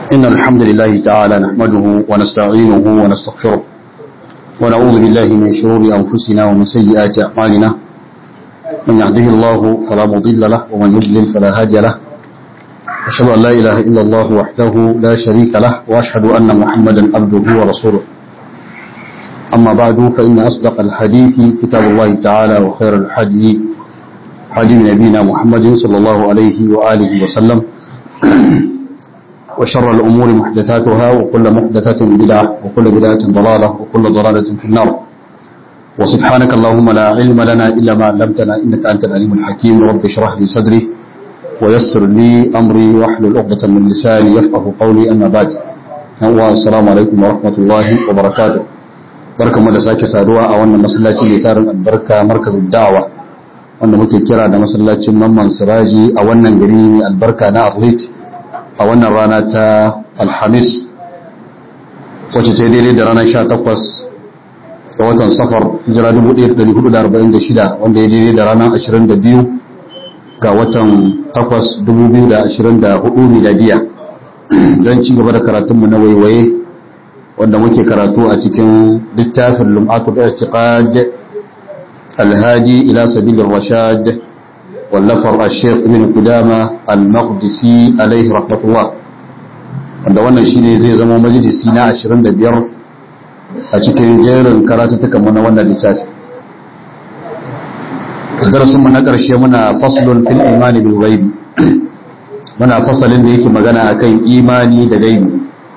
إن الحمد لله تعالى نحمده ونستعينه ونستغفره ونعوذ بالله من شرور أنفسنا ومن سيئات أعمالنا من يهده الله فلا مضل له ومن يضلل فلا هادي له أشهد أن لا إله إلا الله وحده لا شريك له وأشهد أن محمدا عبده ورسوله أما بعد فإن أصدق الحديث كتاب الله تعالى وخير الحديث حديث نبينا محمد صلى الله عليه وآله وسلم وشر الأمور محدثاتها وكل محدثة بدعة وكل بدعة ضلالة وكل ضلالة في النار وسبحانك اللهم لا علم لنا إلا ما علمتنا إنك أنت العليم الحكيم رب اشرح لي صدري ويسر لي أمري واحلل عقدة من لساني يفقه قولي أما بعد السلام عليكم ورحمة الله وبركاته barka mu da sake saduwa a wannan masallaci mai tarin albarka markazin da'awa wanda muke kira da masallacin mamman siraji a wannan gari mai albarka na athlete a wannan rana ta alhamis wacce ta daidai da ranar 18 ga watan safar hijira 1446 wanda ya daidai da ranar 22 ga watan 8 2024 miladiya don ci gaba da karatunmu na waiwaye wanda muke karatu a cikin littafin lum'atul i'tiqad alhadi ila sabilir rashad wallafar al-sheikh ibn qudama al-maqdisi alaihi rahmatullah wanda wannan shine zai zama majalisi na 25 a cikin jerin karatutukan mu na wannan littafi darasin mu na karshe muna faslun fil imani bil ghaibi muna fasalin da yake magana akan imani da gaibi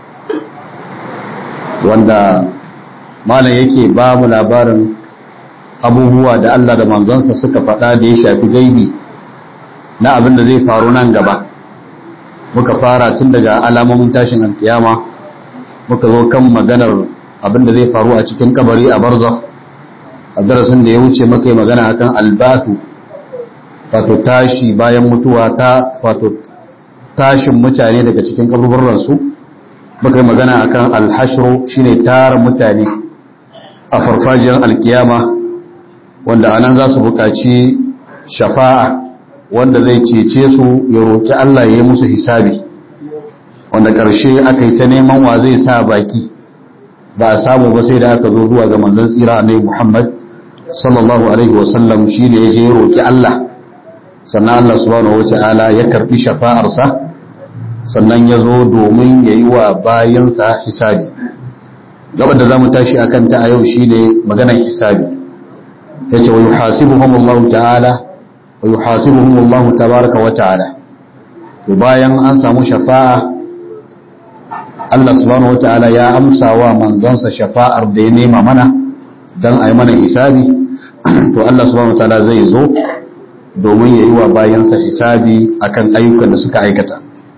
wanda malam yake ba mu labarin abubuwa da Allah da manzansa suka faɗa da ya shafi gaibi na abin da zai faru nan gaba muka fara tun daga alamomin tashin alkiyama muka zo kan maganar abin da zai faru a cikin kabari a barzakh a darasin da ya wuce muka yi magana akan albasu wato tashi bayan mutuwa ta wato tashin mutane daga cikin kaburburansu muka yi magana akan alhashru shine tara mutane a farfajiyar alkiyama wanda anan za su buƙaci shafa'a wanda zai cece su ya roƙi Allah ya yi musu hisabi wanda ƙarshe aka yi ta neman wa zai sa baki ba a samu ba sai da aka zo zuwa ga manzon tsira annabi Muhammad sallallahu alaihi wasallam shi ne ya je ya roƙi Allah sannan Allah subhanahu wata'ala ya karbi shafa'arsa sannan ya zo domin ya yi wa bayansa hisabi gabar da za mu tashi a kanta a yau shi ne maganar hisabi ya ce wa yi hasibuhum Allah ta'ala wa yi hasibuhum Allah tabaraka wa ta'ala to bayan an samu shafa'a Allah subhanahu wa ta'ala ya amsa wa manzansa shafa'ar da ya nema mana don a yi mana hisabi to Allah subhanahu wa ta'ala zai zo domin ya yi wa bayansa hisabi akan ayyukan da suka aikata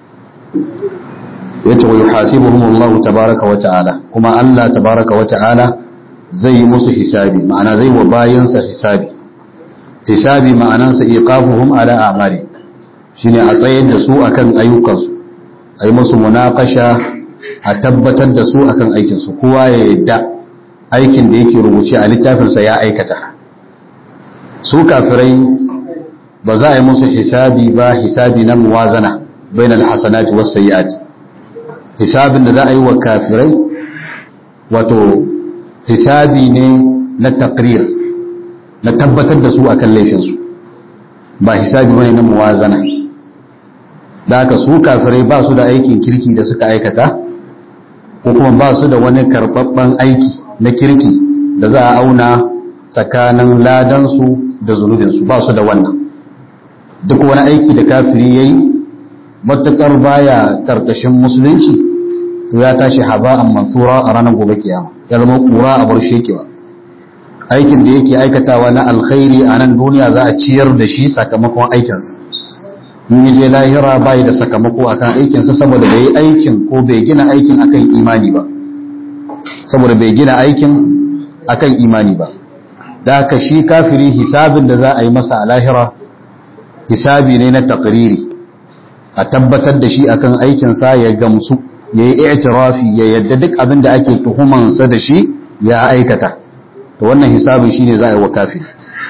yace wa yuhasibuhum Allah tabaaraka wa ta'ala kuma Allah tabaaraka wa ta'ala zai yi musu hisabi ma'ana zai wa bayansa hisabi hisabi ma'anansa iqafuhum ala a'mali shine a tsayar da su akan ayyukansu a yi musu munaqasha a tabbatar da su akan aikin su kowa ya yadda aikin da yake rubuce a littafinsa ya aikata su kafirai ba za a yi musu hisabi ba hisabi na muwazana bainal hasanati was sayyiati hisabin da za a yi wa kafirai wato hisabi ne na takrir na tabbatar da su akan laifinsu ba hisabi bane na muwazana da haka su kafirai ba su da aikin kirki da suka aikata ko kuma ba su da wani karɓaɓɓen aiki na kirki da za a auna tsakanin ladansu da zunubinsu ba su da wannan duk wani aiki da kafiri ya yi matuƙar baya ƙarƙashin musulunci to ya tashi haba'an mansura a ranar gobe kiyama ya zama kura a bar shekewa aikin da yake aikatawa na alkhairi a nan duniya za a ciyar da shi sakamakon aikinsa in yi je lahira bai da sakamako akan aikinsa saboda bai yi aikin ko bai gina aikin akan imani ba saboda bai gina aikin akan imani ba da haka shi kafiri hisabin da za a yi masa a lahira hisabi ne na takriri a tabbatar da shi akan aikinsa ya gamsu ya yi i'tirafi ya yadda duk abin da ake tuhumansa da shi ya aikata to wannan hisabin shine za a yi wa kafiri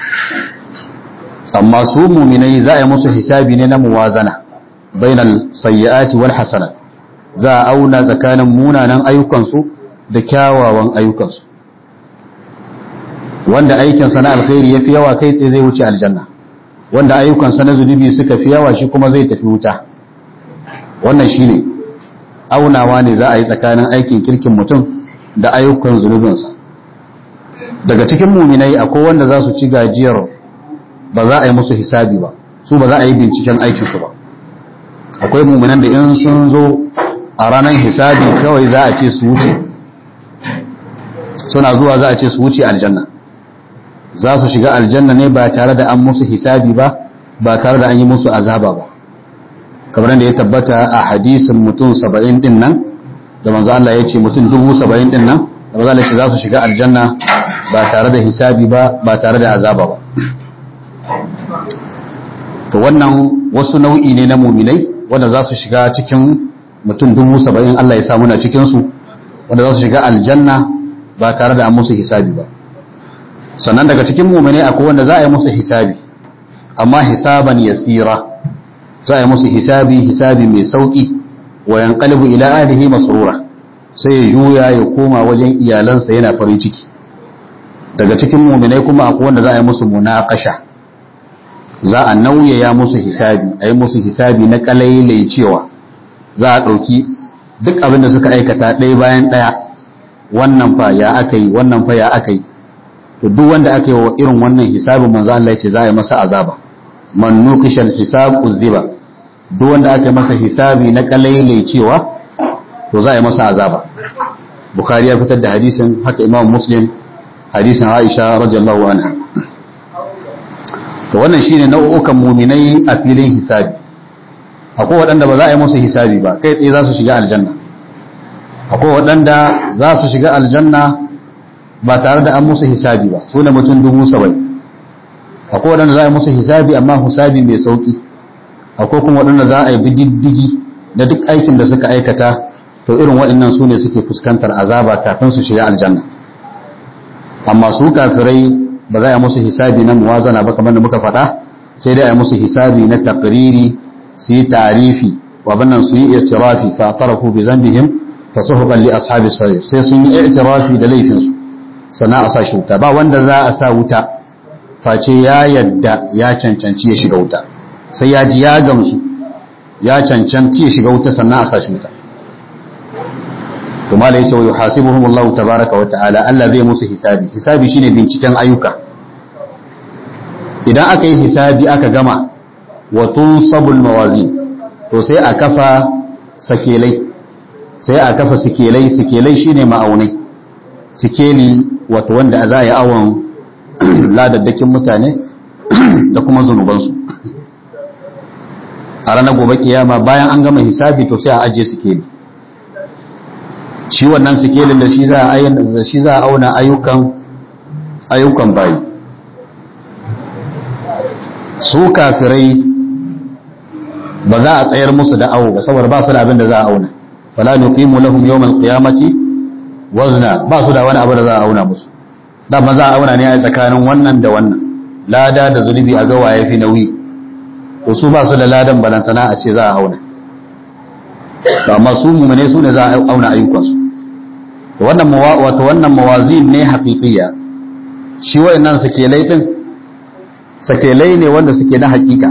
amma su muminai za a yi musu hisabi ne na muwazana bainal sayyi'ati wal hasanat za a auna tsakanin munanan ayyukansu da kyawawan ayyukansu wanda aikinsa na alkhairi ya fi yawa kai tsaye zai wuce aljanna wanda ayyukansa na zunubi suka fi yawa shi kuma zai tafi wuta wannan shi ne aunawa ne za a yi tsakanin aikin kirkin mutum da ayyukan zunubinsa daga cikin muminai akwai wanda za su ci gajiyar ba za a yi musu hisabi ba su ba za a yi binciken aikinsu ba akwai muminan da in sun zo a ranar hisabi kawai za a ce su wuce suna zuwa za a ce su wuce aljanna za su shiga aljanna ne ba tare da an musu hisabi ba ba tare da an yi musu azaba ba kamar da ya tabbata a hadisin mutum saba'in din nan da manzo Allah ya ce mutum dubu saba'in din nan da manzo Allah ya ce za su shiga aljanna ba tare da hisabi ba ba tare da azaba ba to wannan wasu nau'i ne na muminai wanda za su shiga cikin mutum dubu saba'in Allah ya sa muna cikinsu wanda za su shiga aljanna ba tare da an musu hisabi ba sannan daga cikin muminai akwai wanda za a yi musu hisabi amma hisaban yasira za a yi musu hisabi hisabi mai sauki wa yanqalibu ila ahlihi masrura sai ya juya ya koma wajen iyalansa yana farin ciki daga cikin muminai kuma akwai wanda za a yi musu munaqasha za a nauyaya musu hisabi a yi musu hisabi na kalailai cewa za a ɗauki duk abin da suka aikata ɗaya bayan ɗaya wannan fa ya aka yi wannan fa ya aka yi to duk wanda aka yi wa irin wannan hisabin manzo Allah ya ce za a yi masa azaba man nuqishal hisab uziba duk wanda aka yi masa hisabi na kalailai cewa to za a yi masa azaba bukhari ya fitar da hadisin haka imam muslim hadisin aisha radiyallahu anha to wannan shine nau'ukan muminai a filin hisabi akwai waɗanda ba za a yi musu hisabi ba kai tsaye za su shiga aljanna akwai waɗanda za su shiga aljanna ba tare da an musu hisabi ba su ne mutum dubu saba'in akwai waɗanda za a yi musu hisabi amma hisabi mai sauƙi akwai kuma waɗanda za a yi diddigi da duk aikin da suka aikata to irin waɗannan su ne suke fuskantar azaba kafin su shiga aljanna amma su kafirai ba za a yi musu hisabi na muwazana ba kamar da muka faɗa sai dai a yi musu hisabi na takriri su yi tarifi wa bannan su yi i'tirafi fa tarafu bi zambihim fa suhqan li ashabi sa'ir sai sun yi i'tirafi da laifin su sannan a sa shi wuta ba wanda za a sa wuta face ya yadda ya cancanci ya shiga wuta sai ya ji ya gamsu ya cancanci ya shiga wuta sannan a sa shi wuta kuma da yace wa yuhasibuhum Allah tabaaraka wa ta'ala Allah zai musu hisabi hisabi shine binciken ayyuka idan aka yi hisabi aka gama wa tunsabul mawazin to sai a kafa sakelai sai a kafa sikelai sikelai shine ma'aunai sikeli wato wanda za a yi awon ladaddakin mutane da kuma zunubansu a ranar gobe kiyama bayan an gama hisabi to sai a ajiye sikeli shi wannan sikelin da shi za a da shi za a auna ayyukan ayyukan bayi su kafirai ba za a tsayar musu da awo ba saboda ba su da abin da za a auna fala nuqimu lahum yawmal qiyamati wazna ba su da wani abu da za a auna musu da ba za a auna ne a tsakanin wannan da wannan lada da zunubi a ga waye fi nauyi to su ba su da ladan balantana a ce za a auna amma su mumune su ne za a auna ayyukansu wannan wato wannan mawazin ne haƙiƙiya shi wayannan sakelai din sakelai ne wanda suke na haƙiƙa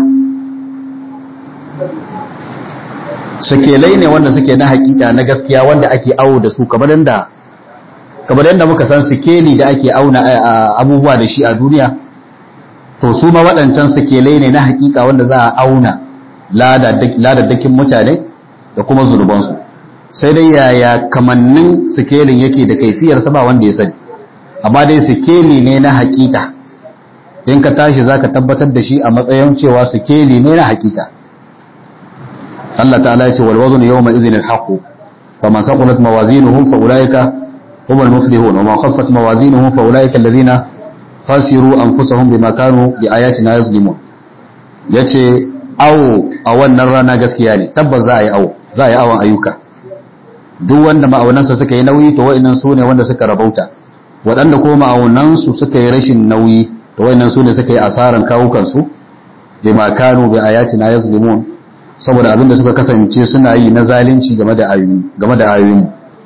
sakelai ne wanda suke na haƙiƙa na gaskiya wanda ake awo da su kamar yadda kamar yadda muka san sikeli da ake auna abubuwa da shi a duniya to su ma waɗancan sakelai ne na haƙiƙa wanda za a auna ladaddakin mutane da kuma zunubansu sai dai yaya kamannin sikelin yake da kaifiyarsa ba wanda ya sani amma dai sikeli ne na hakika in ka tashi zaka tabbatar da shi a matsayin cewa sikeli ne na hakika Allah ta'ala ya ce wal waznu yawma idhin al haqq faman thaqulat mawazinuhum fa ulaika humul muflihun wa man khaffat mawazinuhum fa ulaika alladhina khasiru anfusahum bima kanu bi ayatina yazlimun yace awo a wannan rana gaskiya ne tabbas za a yi awo za a yi awon ayyuka duk wanda ma'aunansa suka yi nauyi to wa'annan su ne wanda suka rabauta waɗanda ko ma'aunansu suka yi rashin nauyi to wa'annan su ne suka yi asaran kawukansu bi ma kanu bi ayatina yazlimun saboda abin da suka kasance suna yi na zalunci game da ayoyi game da ayoyin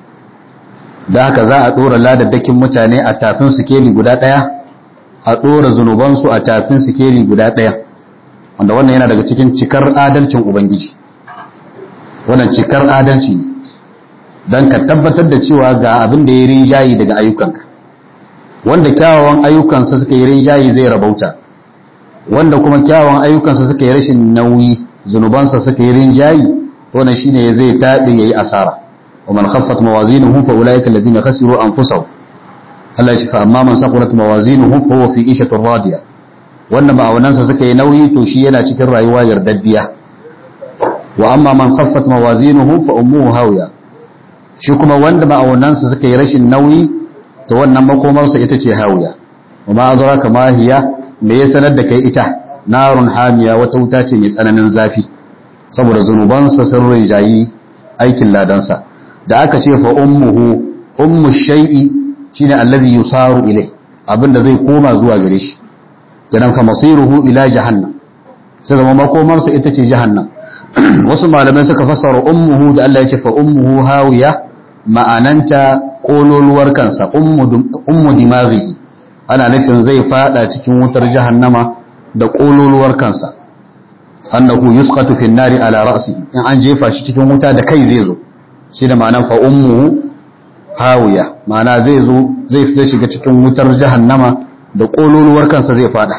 da haka za a dora ladaddakin mutane a tafin sikeli guda daya a dora zunubansu a tafin sikeli guda daya wanda wannan yana daga cikin cikar adalcin ubangiji wannan cikar adalci ne don ka tabbatar da cewa ga abin da ya rinjayi daga ayyukanka wanda kyawawan ayyukansa suka yi rinjayi zai rabauta wanda kuma kyawawan ayyukansa suka yi rashin nauyi zunubansa suka yi rinjayi wannan shine zai tabe yayi asara wa man khaffat mawazinuhu fa ulaika alladhina khasiru anfusahum Allah ya ce fa amma man saqulat mawazinuhu fa huwa fi ishatin radiya wanda ma'aunansa suka yi nauyi to shi yana cikin rayuwa yardaddiya wa amma man khaffat mawazinuhu fa ummuhu hawiya shi kuma wanda ma'aunansa suka yi rashin nauyi to wannan makomarsa ita ce hawiya wa ma adraka ma hiya me ya sanar da kai ita narun hamiya wata wuta ce mai tsananin zafi saboda zunubansa sun rinjayi aikin ladansa da aka ce fa ummuhu ummu shay'i shine allazi yusaru ilai abinda zai koma zuwa gare shi kenan fa masiruhu ila jahannam sai zama makomarsa ita ce jahannam wasu malamai suka fassara ummuhu da Allah ya ce fa ummuhu hawiya ma'ananta kololuwar kansa ummu dimaghi ana nufin zai fada cikin wutar jahannama da kololuwar kansa annahu yusqatu fi nari ala ra'sihi in an jefa shi cikin wuta da kai zai zo shi da ma'anan fa ummuhu hawiya ma'ana zai zo zai fita shiga cikin wutar jahannama da kololuwar kansa zai fada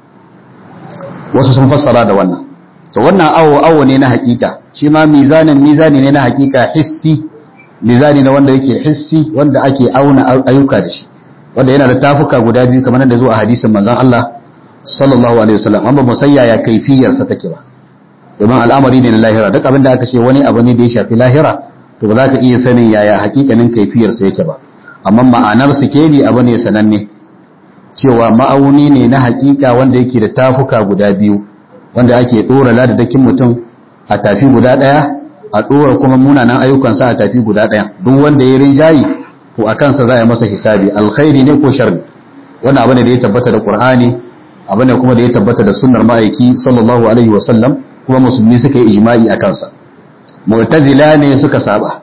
wasu sun fassara da wannan to wannan awo awo ne na hakika shi ma mizanin mizani ne na hakika hissi mizani na wanda yake hissi wanda ake auna ayyuka da shi wanda yana da tafuka guda biyu kamar da zo a hadisin manzon Allah sallallahu alaihi wasallam amma musayya ya kaifiyar sa take ba domin al'amari ne na lahira duk abin da aka ce wani abu ne da ya shafi lahira to ba za ka iya sanin yaya hakikanin kaifiyar sa yake ba amma ma'anar sikeli abu ne sananne cewa ma'auni ne na hakika wanda yake da tafuka guda biyu wanda ake dora ladadakin mutum a tafi guda daya a dora kuma munanan ayyukansa a tafi guda daya duk wanda ya rinjayi to a kansa za a masa hisabi alkhairi ne ko sharri wannan abu ne da ya tabbata da qur'ani abu ne kuma da ya tabbata da sunnar ma'aiki sallallahu alaihi wa sallam kuma musulmi suka yi ijma'i a kansa mu'tazila ne suka saba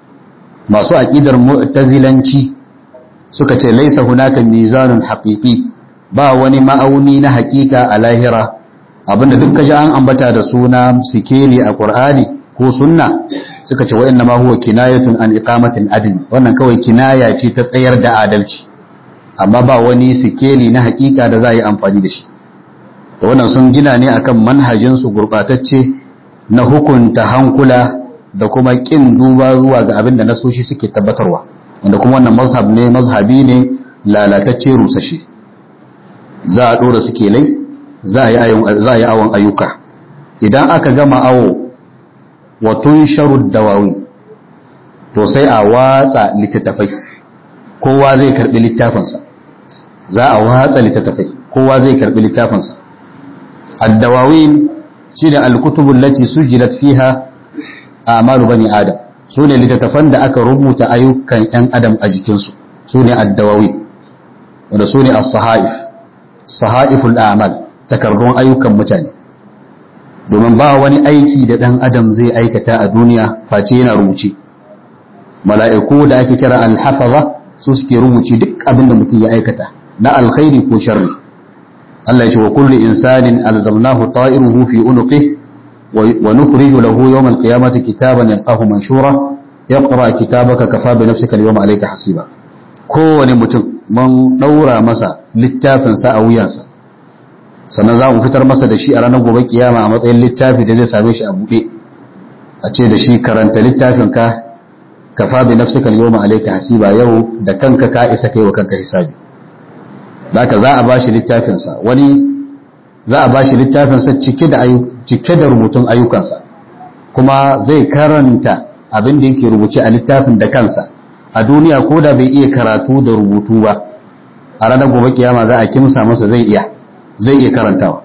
masu aqidar mu'tazilanci suka ce laisa hunaka mizanun haqiqi ba wani ma'auni na haƙiƙa a lahira abinda duk kaji an ambata da suna sikeli a qur'ani ko sunna suka ce wa'inna ma huwa kinayatun an iqamatin adl wannan kawai kinaya ce ta tsayar da adalci amma ba wani sikeli na haƙiƙa da za a yi amfani da shi to wannan sun gina ne akan manhajin su gurbatacce na hukunta hankula da kuma kin duba zuwa ga abin da nasoshi suke tabbatarwa wanda kuma wannan mazhab ne mazhabi ne lalatacce rusashe za a dora suke lai za a yi awon ayyuka idan aka gama awo wa tun sharu dawawi to sai a watsa littattafai kowa zai karbi littafinsa za a watsa littattafai kowa zai karbi littafinsa addawawin shi da alkutubun lati sujilat fiha a amalu bani adam su ne littattafan da aka rubuta ayyukan 'yan adam a jikinsu su ne addawawi wanda su ne as-sahaif sahaiful a'mal takardun ayyukan mutane domin ba wani aiki da ɗan adam zai aikata a duniya face yana rubuce mala'iku da ake kira alhafaza su suke rubuce duk abin da mutum ya aikata na alkhairi ko sharri Allah ya ce wa kullu insanin alzamnahu ta'iruhu fi unuqihi wa nukhriju lahu yawm alqiyamati kitaban yalqahu manshura yaqra kitabaka kafa bi nafsika al-yawma alayka hasiba kowane mutum mun daura masa littafin sa a wuyansa sannan za mu fitar masa da shi a ranar gobe kiyama a matsayin littafi da zai same shi a buɗe a ce da shi karanta littafin ka kafa bi nafsika al-yawma alayka hasiba yau da kanka ka isa kai wa kanka hisabi zaka za a bashi littafin sa wani za a bashi littafin sa cike da cike da rubutun ayyukansa kuma zai karanta abin da yake rubuce a littafin da kansa a duniya ko da bai iya karatu da rubutu ba a ranar gobe kiyama za a kimsa masa zai iya zai iya karantawa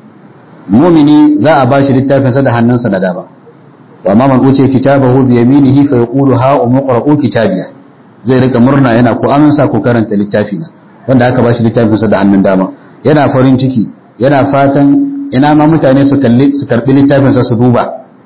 mumini za a bashi littafinsa da hannunsa na dama wa ma man uce kitabahu bi yaminihi fa yaqulu ha umqra'u kitabiya zai rika murna yana ko amsa ko karanta littafi na wanda aka bashi littafinsa da hannun dama yana farin ciki yana fatan ina ma mutane su kalli su karbi littafinsa su duba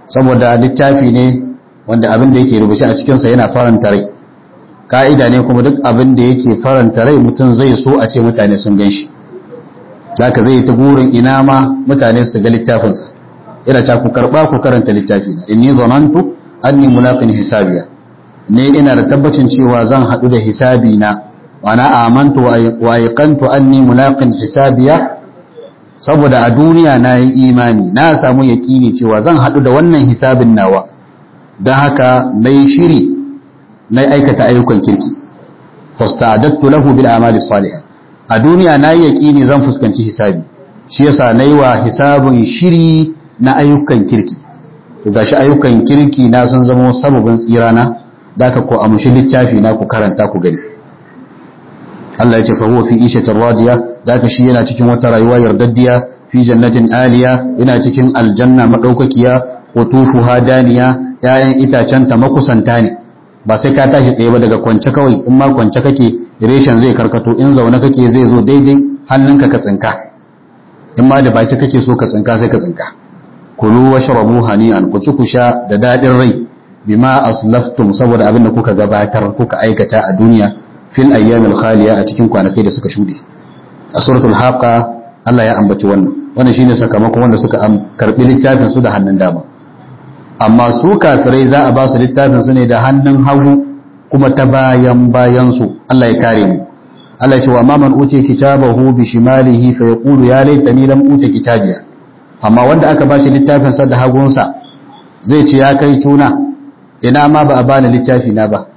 saboda littafi ne wanda abin da yake rubuce a cikinsa yana faranta rai ka'ida ne kuma duk abin da yake faranta rai mutum zai so a ce mutane sun gan shi zaka zai ta burin ina ma mutane su ga littafinsa ina ta ku karba ku karanta littafi na inni zanantu anni mulaqin hisabiya ne ina da tabbacin cewa zan hadu da hisabi na wa na amantu wa ayqantu anni mulaqin hisabiya saboda a duniya na yi imani na samu yaƙini cewa zan hadu da wannan hisabin nawa don haka na yi shiri na aikata ayyukan kirki fasta'adattu lahu bil a'mali salihah a duniya na yi yaƙini zan fuskanci hisabi shi yasa na yi wa hisabin shiri na ayyukan kirki to gashi ayyukan kirki na sun zama sababin tsira na da ka ko amshi littafi na ku karanta ku gani Allah ya ce fa huwa fi ishatin radiya da ka shi yana cikin wata rayuwa yardaddiya fi jannatin aliya yana cikin aljanna madaukakiya qutufuha daniya ‘ya'yan itacenta makusanta ne ba sai ka tashi tsaye ba daga kwance kawai in ma kwance kake reshen zai karkato in zaune kake zai zo daidai hannunka ka tsinka in ma da baki kake so ka tsinka sai ka tsinka kulu wa shrabu hani'an ku ci ku sha da dadin rai bima aslaftum saboda abin da kuka gabatar kuka aikata a duniya fil ayyamil khaliya a cikin kwanakai da suka shuɗe a suratul haqa Allah ya ambaci wannan wannan shine sakamakon wanda suka karbi littafin su da hannun dama amma su kafirai za a ba su littafin su ne da hannun hagu kuma ta bayan bayan su Allah ya kare mu Allah ya ce wa ma man uce kitabahu bi shimalihi fa yaqulu ya laitani lam uta kitabiya amma wanda aka bashi littafin sa da hagunsa zai ce ya kai tuna ina ma ba a bani littafi na ba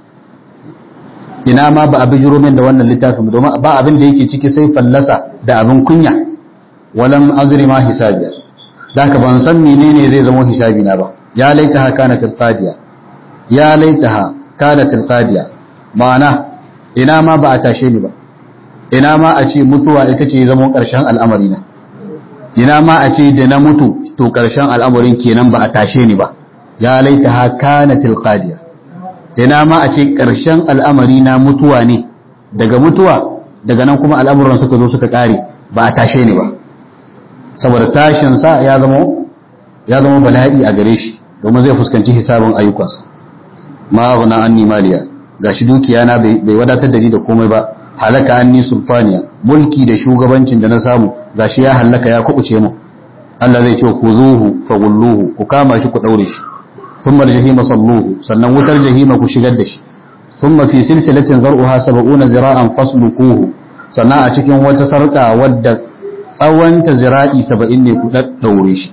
ina ma ba a bijiro min da wannan littafin domin ba abin da yake ciki sai fallasa da abin kunya walam azri ma hisabiya da haka ban san menene zai zama hisabi na ba ya laitaha kanat alqadiya ya laitaha kanat alqadiya ma'ana ina ma ba a tashe ni ba ina ma a ce mutuwa ita ce zama karshen al'amari na ina ma a ce da na mutu to karshen al'amarin kenan ba a tashe ni ba ya laitaha kanat alqadiya ina ma a ce karshen al'amari na mutuwa ne daga mutuwa daga nan kuma al'amuran suka zo suka kare ba a tashe ni ba saboda tashin sa ya zama ya zama bala'i a gare shi domin zai fuskanci hisabin ayyukansa ma ghana anni maliya gashi dukiya na bai wadatar da ni da komai ba halaka anni sultaniya mulki da shugabancin da na samu gashi ya halaka ya kubuce mu Allah zai ce ku zuhu fa gulluhu ku kama shi ku daure shi thumma al-jahima salluhu sannan wutar jahima ku shigar da shi thumma fi silsilatin zar'uha 70 zira'an fasluquhu sannan a cikin wata sarka wadda tsawonta zira'i 70 ne ku daddaure shi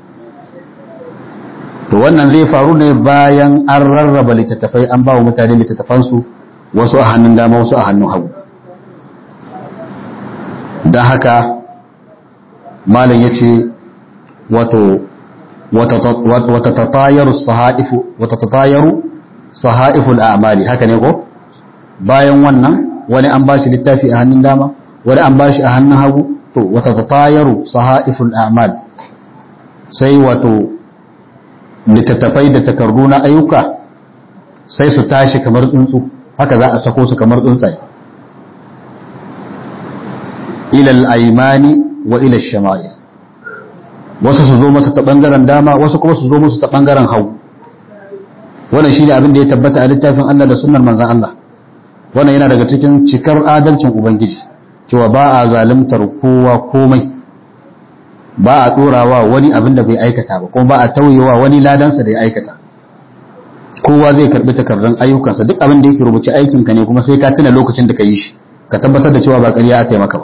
to wannan zai faru ne bayan an rarraba littattafai an ba wa mutane littattafansu wasu a hannun dama wasu a hannun hagu don haka malam ya ce wata tatayaru saha'iful a'mali haka ne ko bayan wannan wani an ba shi littafi a hannun dama wani an ba shi a hannun hagu to wata tatayaru saha'iful a'mal sai wato littattafai da takardu na ayyuka sai su tashi kamar tsuntsu haka za a sako su kamar tsuntsaye ilal aimani wa ilal shama'il wasu su zo masa ta bangaren dama wasu kuma su zo musu ta bangaren hagu wannan shine abin da ya tabbata a littafin Allah da sunnar manzon Allah wannan yana daga cikin cikar adalcin ubangiji cewa ba a zalimtar kowa komai ba a ɗorawa wani abin da bai aikata ba kuma ba a tauyewa wani ladansa da ya aikata kowa zai karɓi takardun ayyukansa duk abin da yake rubuce aikinka ne kuma sai ka tuna lokacin da ka yi shi ka tabbatar da cewa ba ƙarya aka yi maka ba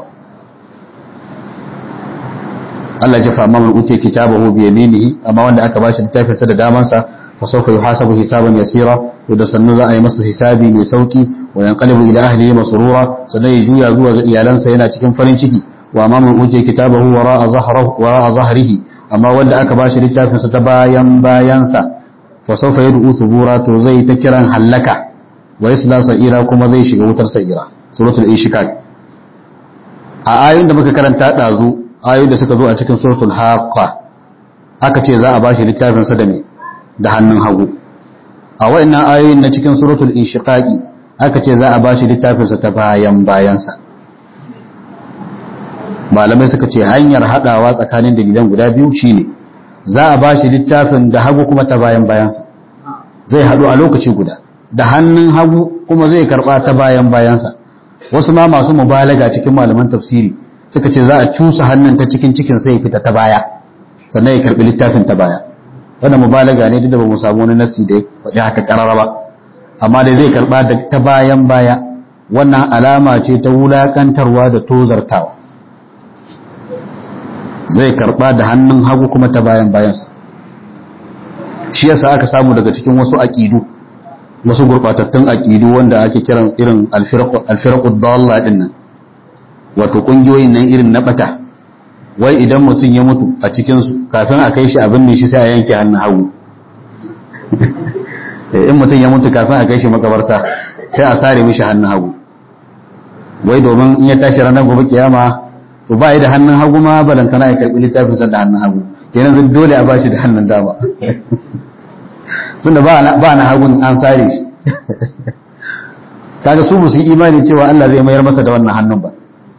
Allah ya fa man utiya kitabahu bi yaminihi amma wanda aka bashi littafin sa da daman sa fa sawfa yuhasabu hisaban yasira to da sannu za a yi masa hisabi mai sauki wa yanqalibu ila ahlihi masrura sannan ya juya zuwa ga iyalansa yana cikin farin ciki wa ma man utiya kitabahu wara'a zahrahu wara'a zahrihi amma wanda aka bashi littafin sa ta bayan bayansa fa sawfa yad'u thubura to zai ta kiran hallaka wa yasla sa'ira kuma zai shiga wutar sa'ira suratul inshiqaq a ayoyin da muka karanta dazu ayoyin da suka zo a cikin suratul haqqa aka ce za a bashi littafin sa da me da hannun hagu a wayannan ayoyin na cikin suratul inshiqaqi aka ce za a bashi littafin sa ta bayan bayansa malamai suka ce hanyar hadawa tsakanin dalilan guda biyu shine za a bashi littafin da hagu kuma ta bayan bayansa zai haɗu a lokaci guda da hannun hagu kuma zai karɓa ta bayan bayansa wasu ma masu mubalaga cikin malaman tafsiri suka ce za a cusa hannun ta cikin cikin sai fita ta baya sannan ya karɓi littafin ta baya wannan mubalaga ne duk da ba mu samu wani nasi da ya faɗi haka ƙarara ba amma dai zai karɓa da ta bayan baya wannan alama ce ta wulakantarwa da tozartawa zai karɓa da hannun hagu kuma ta bayan bayansa shi yasa aka samu daga cikin wasu aƙidu wasu gurɓatattun aƙidu wanda ake kiran irin alfiraƙud dalla ɗin nan wato ƙungiyoyin nan irin na ɓata wai idan mutum ya mutu a cikinsu kafin a kai shi abin ne shi sai a yanke hannun hagu in mutum ya mutu kafin a kai shi makabarta sai a sare mishi hannun hagu wai domin in ya tashi ranar gobe kiyama to ba da hannun hagu ma balantana ya karɓi littafin sa da hannun hagu kenan zai dole a bashi da hannun dama tunda ba na hagun an sare shi kaga su musu yi imani cewa Allah zai mayar masa da wannan hannun ba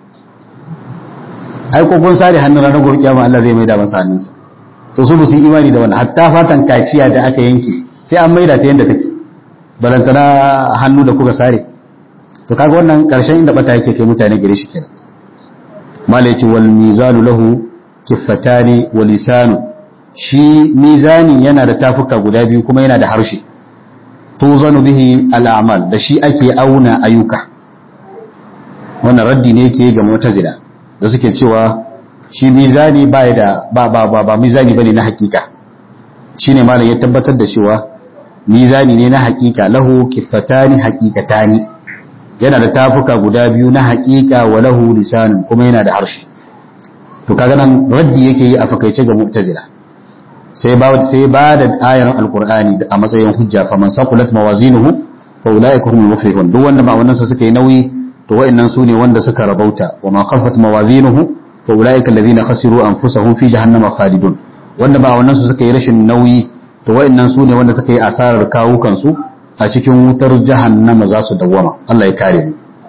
ai ko kun sare hannun ranar gobe kiyama Allah zai mai da masa hannunsa to su musu yi imani da wannan hatta fatan kaciya da aka yanke sai an maida ta yadda take balantana hannu da kuka sare to kaga wannan karshen inda bata yake kai mutane gare shi kenan malaiti wal mizanu lahu kiffatani wa lisanu shi mizanin yana da tafuka guda biyu kuma yana da harshe tuzanu bihi al'amal da shi ake auna ayyuka wannan raddi ne yake ga mu'tazila da suke cewa shi mizani ba da ba ba ba, ba mizani bane na hakika shine malam ya tabbatar da cewa mizani ne na hakika lahu kiffatani haqiqatani yana da tafuka guda biyu na hakika wa lahu lisanun kuma yana da harshe to kaga nan raddi yake yi a fakaice ga mu'tazila sai ba sai ba da ayar alqur'ani a matsayin hujja fa man saqulat mawazinuhu fa ulaika humul muflihun duk wanda ma wannan sa suka yi nauyi to wa'annan su ne wanda suka rabauta wa ma khaffat mawazinuhu fa ulaika alladhina khasiru anfusahum fi jahannama khalidun wanda ba wannan su suka yi rashin nauyi to wa'annan su ne wanda suka yi asarar kawukan su a cikin wutar jahannama za su dawwama Allah ya kare mu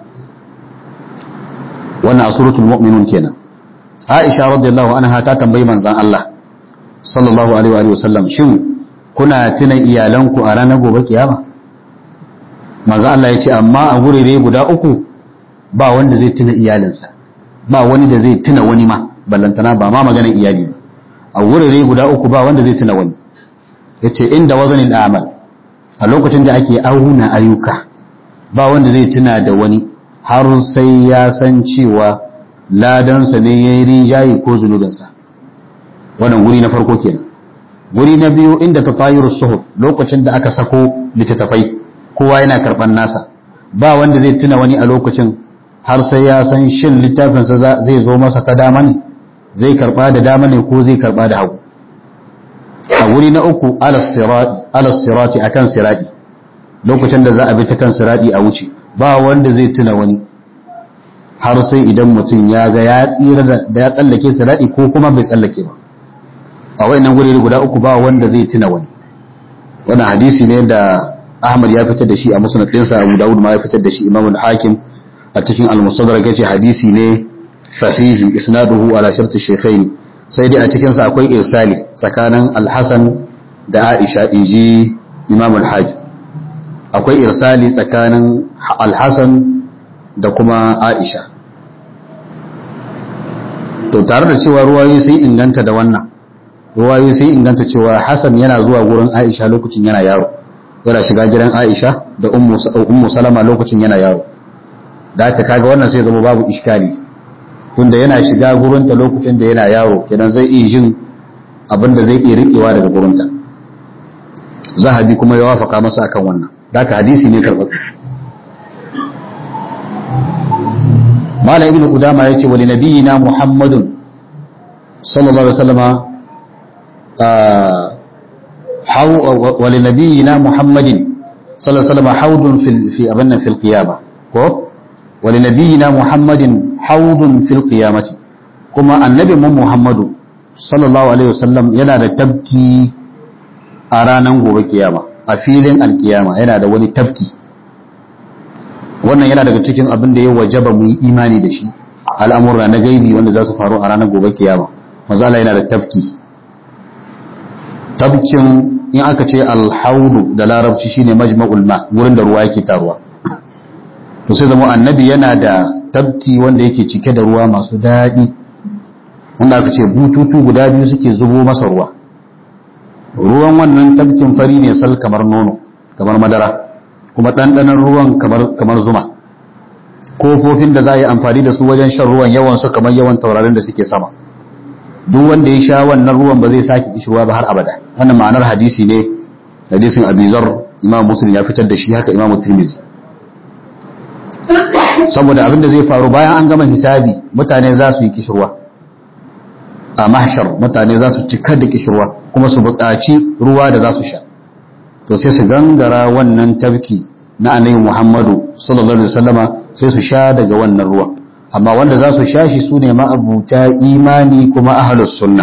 wannan a suratul mu'minun kenan Aisha radiyallahu anha ta tambayi manzon Allah sallallahu alaihi wa sallam shin kuna tuna iyalanku a ranar gobe kiyama manzon Allah ya ce amma a gurere guda uku ba wanda zai tuna iyalinsa ba wani da zai tuna wani ma ballantana ba ma maganar iyali ba a gurere guda uku ba wanda zai tuna wani yace inda wazanin amal a lokacin da ake auna ayyuka ba wanda zai tuna da wani har sai ya san cewa ladansa ne ya yi rinjaye ko zunubinsa wannan guri na farko kenan guri na biyu inda ta tayiru suhuf lokacin da aka sako littattafai kowa yana karɓar nasa ba wanda zai tuna wani a lokacin har sai ya san shin littafinsa zai zo masa ta dama ne zai karɓa da dama ne ko zai karɓa da hagu a wuri na uku alas sirati a kan sirati lokacin da za a bi ta kan sirati a wuce ba wanda zai tuna wani har sai idan mutum ya ga ya tsira da ya tsallake sirati ko kuma bai tsallake ba a wayannan guri guda uku ba wanda zai tuna wani wannan hadisi ne da Ahmad ya fitar da shi a musnad ɗinsa Abu Dawud ma ya fitar da shi Imam al-Hakim a cikin al-Mustadrak yace hadisi ne sahihi isnaduhu ala shartu shaykhaini sai dai a cikinsa akwai irsali tsakanin alhassan da aisha inji imam alhaji akwai irsali tsakanin alhassan da kuma aisha to tare da cewa ruwayoyi sai inganta da wannan ruwayoyi sai inganta cewa hassan yana zuwa gurin aisha lokacin yana yaro yana shiga gidan aisha da ummu salama lokacin yana yaro da aka kaga wannan sai zama babu iskali tunda yana shiga gurinta lokacin da yana yaro kenan zai iya jin abin da zai iya riƙewa daga gurinta zahabi kuma ya wafaka masa akan wannan daga hadisi ne karɓar malam ibn qudama yace wa nabiyina muhammadun sallallahu alaihi wasallama wa nabiyina muhammadin sallallahu alaihi wasallama haudun fil fi abanna fil qiyamah ko wa nabiyina muhammadin haudun fil qiyamati kuma annabi mu muhammadu sallallahu alaihi wasallam yana da tabki a ranar gobe kiyama a filin alkiyama yana da wani tabki wannan yana daga cikin abin da ya wajaba mu yi imani da shi al'amura na gaibi wanda za su faru a ranar gobe kiyama mazala yana da tabki tabkin in aka ce alhaudu da larabci shine majma'ul ma wurin da ruwa yake taruwa to sai zama annabi yana da tabki wanda yake cike da ruwa masu daɗi wanda aka ce bututu guda biyu suke zubo masa ruwa ruwan wannan tabkin fari ne sal kamar nono kamar madara kuma ɗanɗanon ruwan kamar zuma kofofin da za a yi amfani da su wajen shan ruwan yawan su kamar yawan taurarin da suke sama duk wanda ya sha wannan ruwan ba zai sake kishirwa ba har abada wannan ma'anar hadisi ne hadisin abizar imam muslim ya fitar da shi haka imam tirmizi saboda abin da zai faru bayan an gama hisabi mutane za su yi kishirwa a mahshar mutane za su cika da kishirwa kuma su buƙaci ruwa da za su sha to sai su gangara wannan tabki na annabi Muhammadu sallallahu alaihi wasallama sai su sha daga wannan ruwa amma wanda za su sha shi sune ma'abuta imani kuma ahlus sunna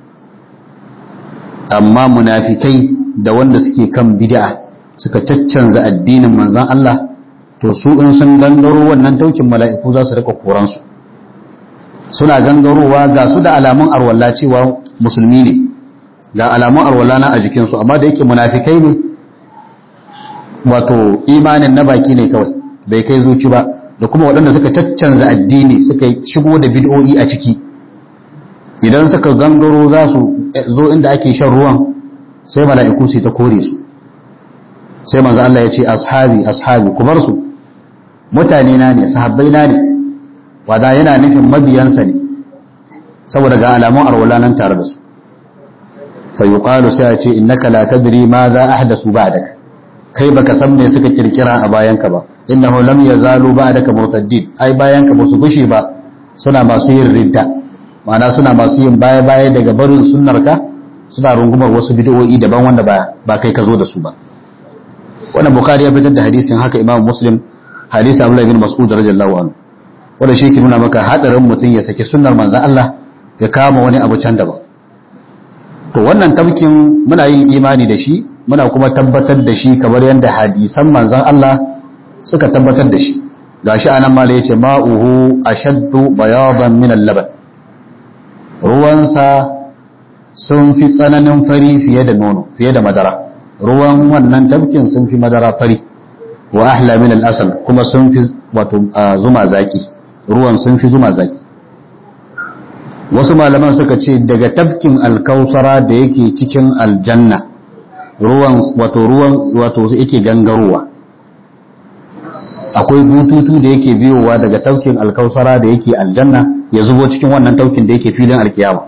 amma munafikai da wanda suke kan bid'a suka caccanza addinin manzon Allah to su in sun gangaro wannan taukin mala'iku za su rika koran su suna gangarowa ga su da alamun arwalla cewa musulmi ne ga alamun arwalla na a jikinsu amma da yake munafikai ne wato imanin na baki ne kawai bai kai zuci ba da kuma waɗanda suka caccanza addini suka shigo da bid'o'i a ciki idan suka gangaro za su zo inda ake shan ruwan sai mala'iku su ta kore su sai manzo Allah ya ce ashabi ashabi ku bar su mutane na ne sahabbai na ne wada yana nufin mabiyansa ne saboda ga alamun arwala nan tare da su fa yuqalu sai a ce innaka la tadri ma za ahdasu ba'daka kai baka san me suka kirkira a bayanka ba innahu lam yazalu ba'daka murtaddin ai bayanka ba su gushe ba suna masu yin ridda ma'ana suna masu yin baya baya daga barin sunnarka suna rungumar wasu bid'o'i daban wanda ba ba kai ka zo da su ba wannan bukhari ya fitar da hadisin haka imam muslim hadisi abdullah bin mas'ud radiyallahu anhu wanda shi ke nuna maka hadarin mutum ya saki sunnar manzon Allah ya kama wani abu can daban to wannan tabkin muna yin imani da shi muna kuma tabbatar da shi kamar yadda hadisan manzon Allah suka tabbatar da shi gashi anan mala yace ma'uhu ashaddu bayadan min al-laban ruwansa sun fi tsananin fari fiye da nono fiye da madara ruwan wannan tabkin sun fi madara fari wa ahla min al-asal kuma sun fi wato zuma zaki ruwan sun fi zuma zaki wasu malaman suka ce daga tabkin alkausara da yake cikin aljanna ruwan wato ruwan wato yake gangarowa akwai bututu da yake biyowa daga taukin alkausara da yake aljanna ya zubo cikin wannan taukin da yake filin alkiyama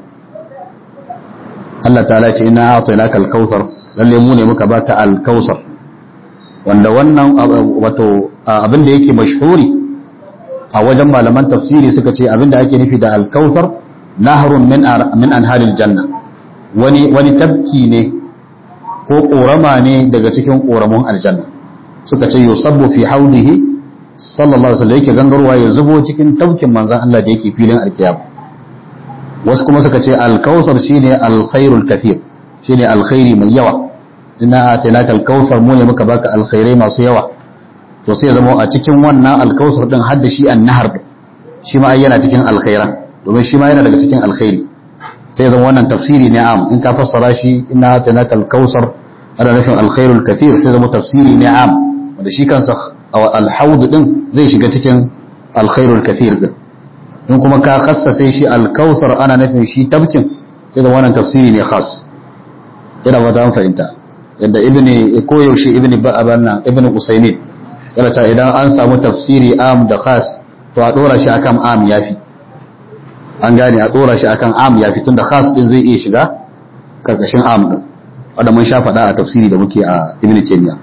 Allah ta'ala ce ina a'tainaka alkausar lalle mu ne muka baka alkausar wanda wannan wato abin da yake mashhuri a wajen malaman tafsiri suka ce abin da ake nufi da alkausar nahrun min min anharil janna wani wani tabki ne ko korama ne daga cikin koramun aljanna suka ce yusabbu fi haudihi sallallahu alaihi wasallam yake gangarwa ya zubo cikin taukin manzon Allah da yake filin alkiyama wasu kuma suka ce alkausar shine alkhairul kathir shine alkhairi mai yawa inna atainaka alkausar mu ne muka baka alkhairai masu yawa to sai zama a cikin wannan alkausar din hadda shi annahar shi ma yana cikin alkhairan domin shi ma yana daga cikin alkhairi sai zama wannan tafsiri ne am in ka fassara shi inna atainaka alkausar ana nufin alkhairul kathir sai zama tafsiri ne am wanda shi kansa alhaud din zai shiga cikin alkhairul kathir din in kuma ka khassase shi alkautsar ana nufin shi tabkin sai da wannan tafsiri ne khas ina ba ta fahimta yadda ibni koyaushe ibni ba'abanna ibni usaymin yana ta idan an samu tafsiri am da khas to a dora shi akan am yafi an gane a dora shi akan am yafi tunda khas din zai iya shiga karkashin am din wanda mun sha faɗa a tafsiri da muke a ibn taymiya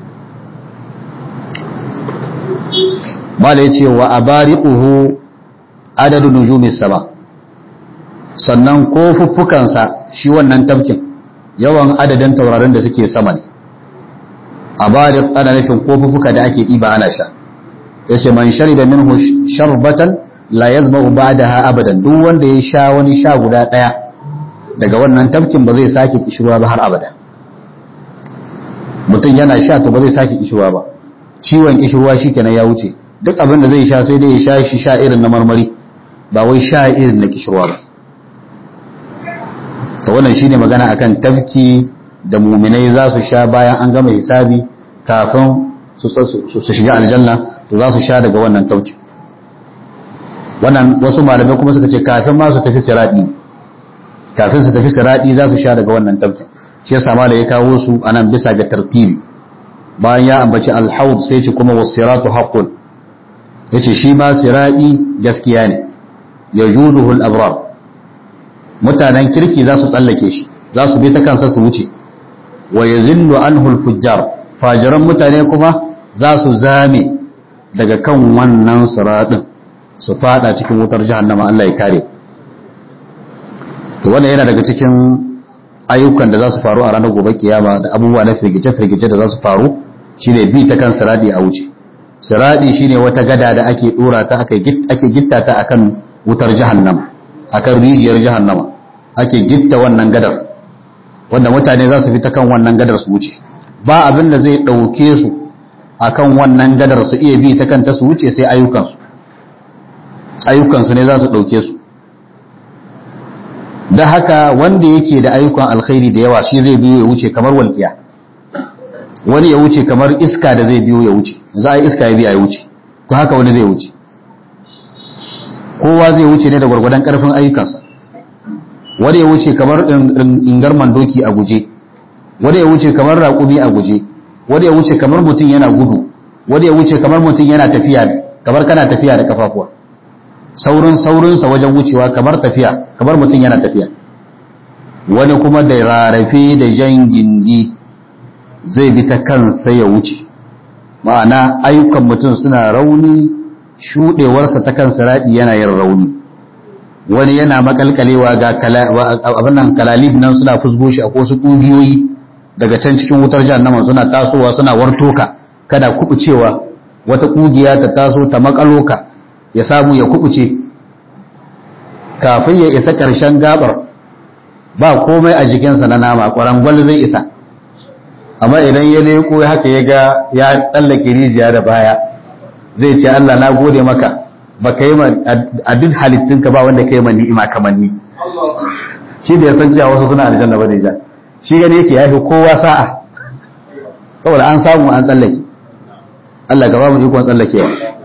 mala yace wa abariquhu adadu nujumi sama sannan kofuffukansa shi wannan tafkin yawan adadin taurarin da suke sama ne abariq ana nufin kofuffuka da ake ɗiba ana sha yace man shariba minhu sharbatan la yazma'u ba'daha abadan duk wanda ya sha wani sha guda daya daga wannan tafkin ba zai sake kishirwa ba har abada mutum yana sha to ba zai sake kishirwa ba ciwon kishirwa shikenan ya wuce duk abin da zai sha sai dai ya sha shi sha irin na marmari ba wai sha irin na kishirwa ba to wannan shine magana akan tafki da muminai za su sha bayan an gama hisabi kafin su shiga aljanna to za su sha daga wannan tauki wannan wasu malamai kuma suka ce kafin ma su tafi siradi kafin su tafi siradi za su sha daga wannan tauki shi yasa malai ya kawo su anan bisa ga tartibi bayan ya ambaci alhaud sai ce kuma wasiratu haqqun yace shi ma siradi gaskiya ne yajuzuhu al-abrar mutanen kirki za su tsallake shi za su bi ta kansa su wuce wa yazillu anhu al-fujjar fajiran mutane kuma za su zame daga kan wannan siradin su fada cikin wutar jahannama Allah ya kare to wannan yana daga cikin ayyukan da za su faru a ranar gobe kiyama da abubuwa na firgice-firgice da za su faru shine bi ta kan siradi a wuce siradi shine wata gada da ake dora ta ake gitta ta akan wutar jahannama akan rijiyar jahannama ake gitta wannan gadar wanda mutane za su fi ta kan wannan gadar su wuce ba abin da zai ɗauke su akan wannan gadar su iya bi ta kanta su wuce sai ayyukansu ayyukansu ne za su ɗauke su da haka wanda yake da ayyukan alkhairi da yawa shi zai biyo ya wuce kamar walƙiya wani ya wuce kamar iska da zai biyo ya wuce za a yi iska ya biya ya wuce to haka wani zai wuce kowa zai wuce ne da gwargwadon ƙarfin ayyukansa wani ya wuce kamar ingarman doki a guje wani ya wuce kamar raƙumi a guje wani ya wuce kamar mutum yana gudu wani ya wuce kamar mutum yana tafiya kamar kana tafiya da kafafuwa saurin saurinsa wajen wucewa kamar tafiya kamar mutum yana tafiya wani kuma da rarrafe da jan gindi zai bi ta kansa ya wuce ma'ana ayyukan mutum suna rauni shuɗewarsa ta kansa raɗi yana yin rauni wani yana makalkalewa ga abin nan kalalib nan suna fusgo shi a wasu ƙugiyoyi daga can cikin wutar jahannama suna tasowa suna wartoka kada kubucewa wata ƙugiya ta taso ta makaloka ya samu ya kubuce kafin ya isa ƙarshen gabar ba komai a jikinsa na nama ƙwarangwal zai isa amma idan ya leko haka ya ga ya tsallake rijiya da baya zai ce Allah na gode maka ba ka yi a duk halittunka ba wanda ka yi ma ni'ima kamar ni shi da ya san cewa wasu suna aljanna ba da ja shi gani yake ya fi kowa sa'a saboda an samu an tsallake Allah gaba mu ikon tsallakewa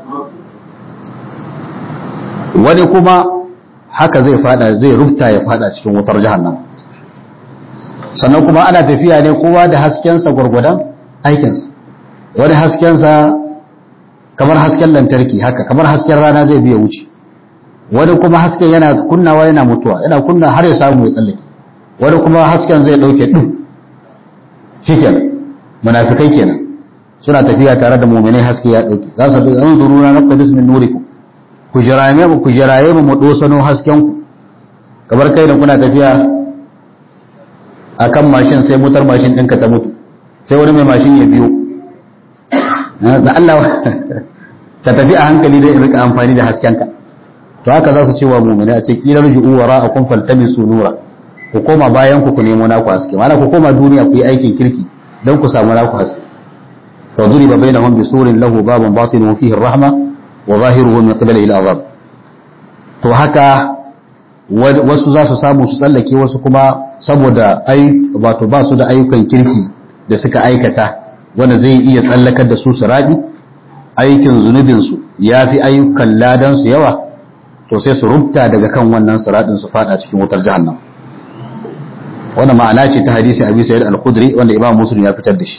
wani kuma haka zai fada zai rufta ya fada cikin wutar jahannam sannan kuma ana tafiya ne kowa da haskensa gwargwadon aikinsa wani haskensa kamar hasken lantarki haka kamar hasken rana zai biya wuce wani kuma hasken yana kunnawa yana mutuwa yana kunna har ya samu ya tsallake wani kuma hasken zai dauke ɗin shikenan munafikai kenan suna tafiya tare da muminai haske ya dauke za su bi an zuru na naqtabis min nurikum ku jiraye mu ku jiraye mu mu dosano hasken ku kamar kai da kuna tafiya akan mashin sai motar mashin ɗinka ta mutu sai wani mai mashin ya biyo da Allah ka tafi a hankali dai in rika amfani da haskenka to haka za su ce wa mu'mini a ce kila ruju'u wara'akum faltamisu nura ku koma bayan ku ku nemo naku haske mana ku koma duniya ku yi aikin kirki don ku samu naku haske fa duriba bainahum bisurin lahu babun batinuhu fihi ar-rahma wa zahiruhu min qibali al-azab to haka wasu za su samu su tsallake wasu kuma saboda ai wato ba su da ayyukan kirki da suka aikata wanda zai iya tsallakar da su su raɗi aikin zunubinsu ya fi ayyukan ladansu yawa to sai su rubta daga kan wannan siraɗin su fada cikin wutar jahannam wannan ma'ana ce ta hadisi abi sayyid al-khudri wanda imam muslim ya fitar da shi